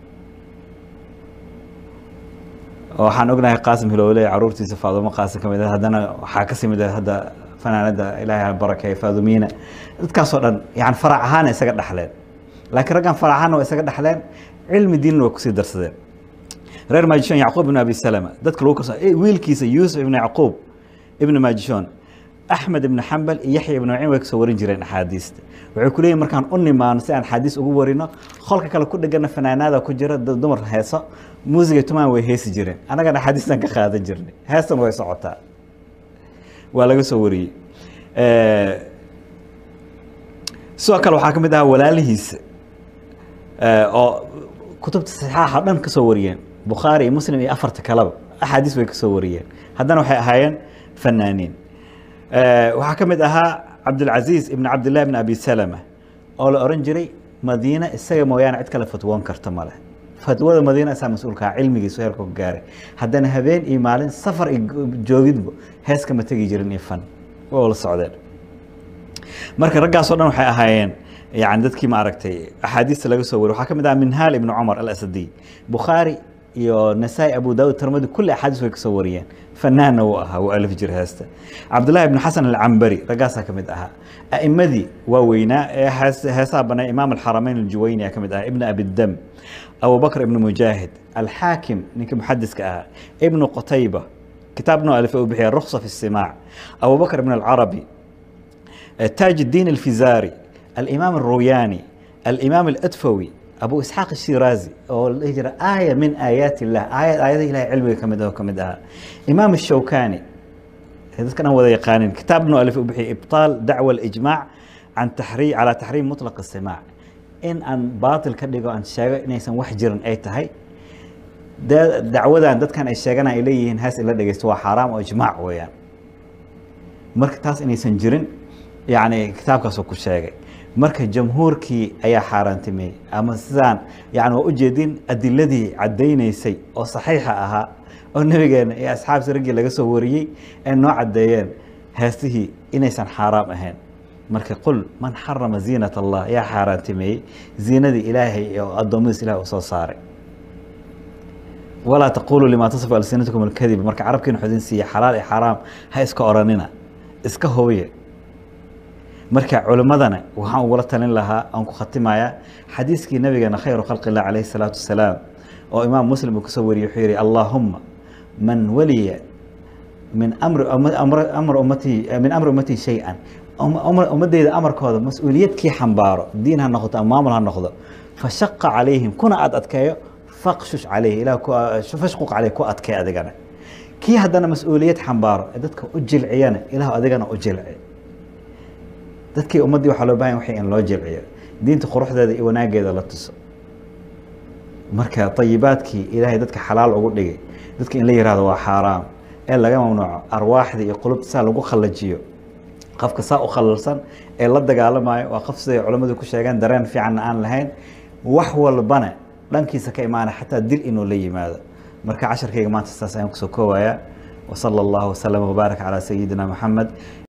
waxaan ognahay qaasim hilowle caruurtiisa faadumo qaasim ka mid ah haddana waxaa kasii mid ah hadda fanaanada ilaahay ha barakeey faadumiina dadkaasoo dhan yani farac ahaana isaga dhexleen laakiin raggan farac ahaana waa isaga dhexleen cilmi diinna waa kusii darsadeen reer majishon yacquub ibn abi salama dadka lagu kalso wiilkiisa yuusuf ibn yacquub ibn majishon axmed ibn xambal iyo yaxya ibn maciin way kasoo warin jireen axaadiista waxay ku leeyihin markaan u nimaano si aan xaadiis ugu warino qolka kale ku dhegana fanaanaada ku jira dad dumar heeso muusiga tumaan way heesi jireen annagana axaadiistan ka qaadan jirnay heestan way socotaa waa laga soo wariyey sidoo kale waxaa ka mid ahaa walaalihiisa oo kutubta saxaaxa dhan kasoo wariyeen bukhaari iyo muslim iyo afarta kaleba axaadiis bay kasoo wariyeen haddana waxay ahaayeen fanaaniin waxaa ka mid ahaa cabdilcaziiz ibn cabdillahi ibn abi salama oo la oran jiray madiine isaga mooyaane cid kale fatwoon karta male fatwada madiina isaa mas-uulkaa cilmigiisu heerka ku gaaray haddana habeen iyo maalin safar iyo joogidba hees kama tegi jirin iyo fan waa la socdeen marka raggaasoo dhan waxay ahaayeen yani dadkii ma aragtay axaadiista laga soo wariy waxaa ka mid aha minhaal ibn cumar alasadiy bukhaari iyo nasaa-i abu daawud tirmadi kulli axaadiis way kasoo wariyeen fanaanna wuu ahaa wuu alif jir heesta cabdullahi ibn xasan alcambari raggaasaa ka mid ahaa a'imadii waa weynaa ee heesaha banay imaam alxaramayn aljuwayni aa ka mid ahaa ibn abidam abubakr ibn mujaahid alxaakim ninkii muxadiska ahaa ibnu qutayba kitaabnoo alif u bixiya ruksa fi istimaac abubakr ibn alcarabi taaj الدين الفزاري الإمام الروياني الإمام الأدفوي أبو إسحاق الشيرازي أو الهجرة آية من آيات الله آية آيات الله علمي كمدها وكمدها إمام الشوكاني هذا كان هو يقانين كتاب ابن ألف بحي إبطال دعوة الإجماع عن تحريم على تحريم مطلق السماع إن أن باطل كدقوا أن شاغ إن يسن وحجر أي تهي دعوة دad kan ay sheeganaa ay leeyihiin haas ila dhegeysto waa xaaraam oo ijmaac weeyaan marka taas inaysan jirin yani kitaabkaasuu ku sheegay marka jamhuurkii ayaa xaaraantimeeyey ama sidaan yani waa ujeedin adiladii caddaynaysay oo saxiixa ahaa oo nebigeena iyo asxaabsi raggii laga soo wariyey ay noo caddeeyeen heestihii inaysan xaaraam ahayn marka qul man xarama ziinat allah yaa xaaraantimeeyey ziinadii ilaahay oo addoommadiis ilahay u soo saaray walaa taquluu limaa tasifu alsinatukum alkadib marka carabkiina xudin siiya xalaal iyo xaaraam ha iska oranina iska hubiya marka culimmadana waxaan ugula talin lahaa aan ku khatimayaa xadiiskii nabigeena khayru khalqillah calayhi salaatu wasalaam oo imaam muslim uu kasoo wariyey wuxuu yihi allaahumma man waliya min amri amr ummatii min amri ummatii shay-an ummadeyda amarkooda mas-uuliyad kii xambaaro diin ha noqoto ama maamul ha noqdo fashaqa calayhim kuna aad adkeeyo faqshush calayhi ilah fashquq caleyh ku adkee adigana kii haddana mas-uuliyad xambaaro ee dadka u jilciyana ilah adigana u jilci dadkii ummaddii waxaa loo bahan waxay in loo jilciyo diinta quruxdeeda iyo wanaageeda la tuso marka ayibaadkii ilaahay dadka xalaal ugu dhigay dadka in la yihahdo waa xaaraam ee laga mamnuuco arwaaxda iyo qulubta saa lagu khallajiyo qofka saa u khalalsan ee la dagaalamayo waa qof siday culammadu ku sheegeen dareen fiicanna aan lahayn wax walbana dhankiisa ka imaana xataa dil inuu la yimaado marka casharkayga maanta saas ayaan kusoo koowayaa wasala allahu wasalama wabaarak calaa sayidina maxamed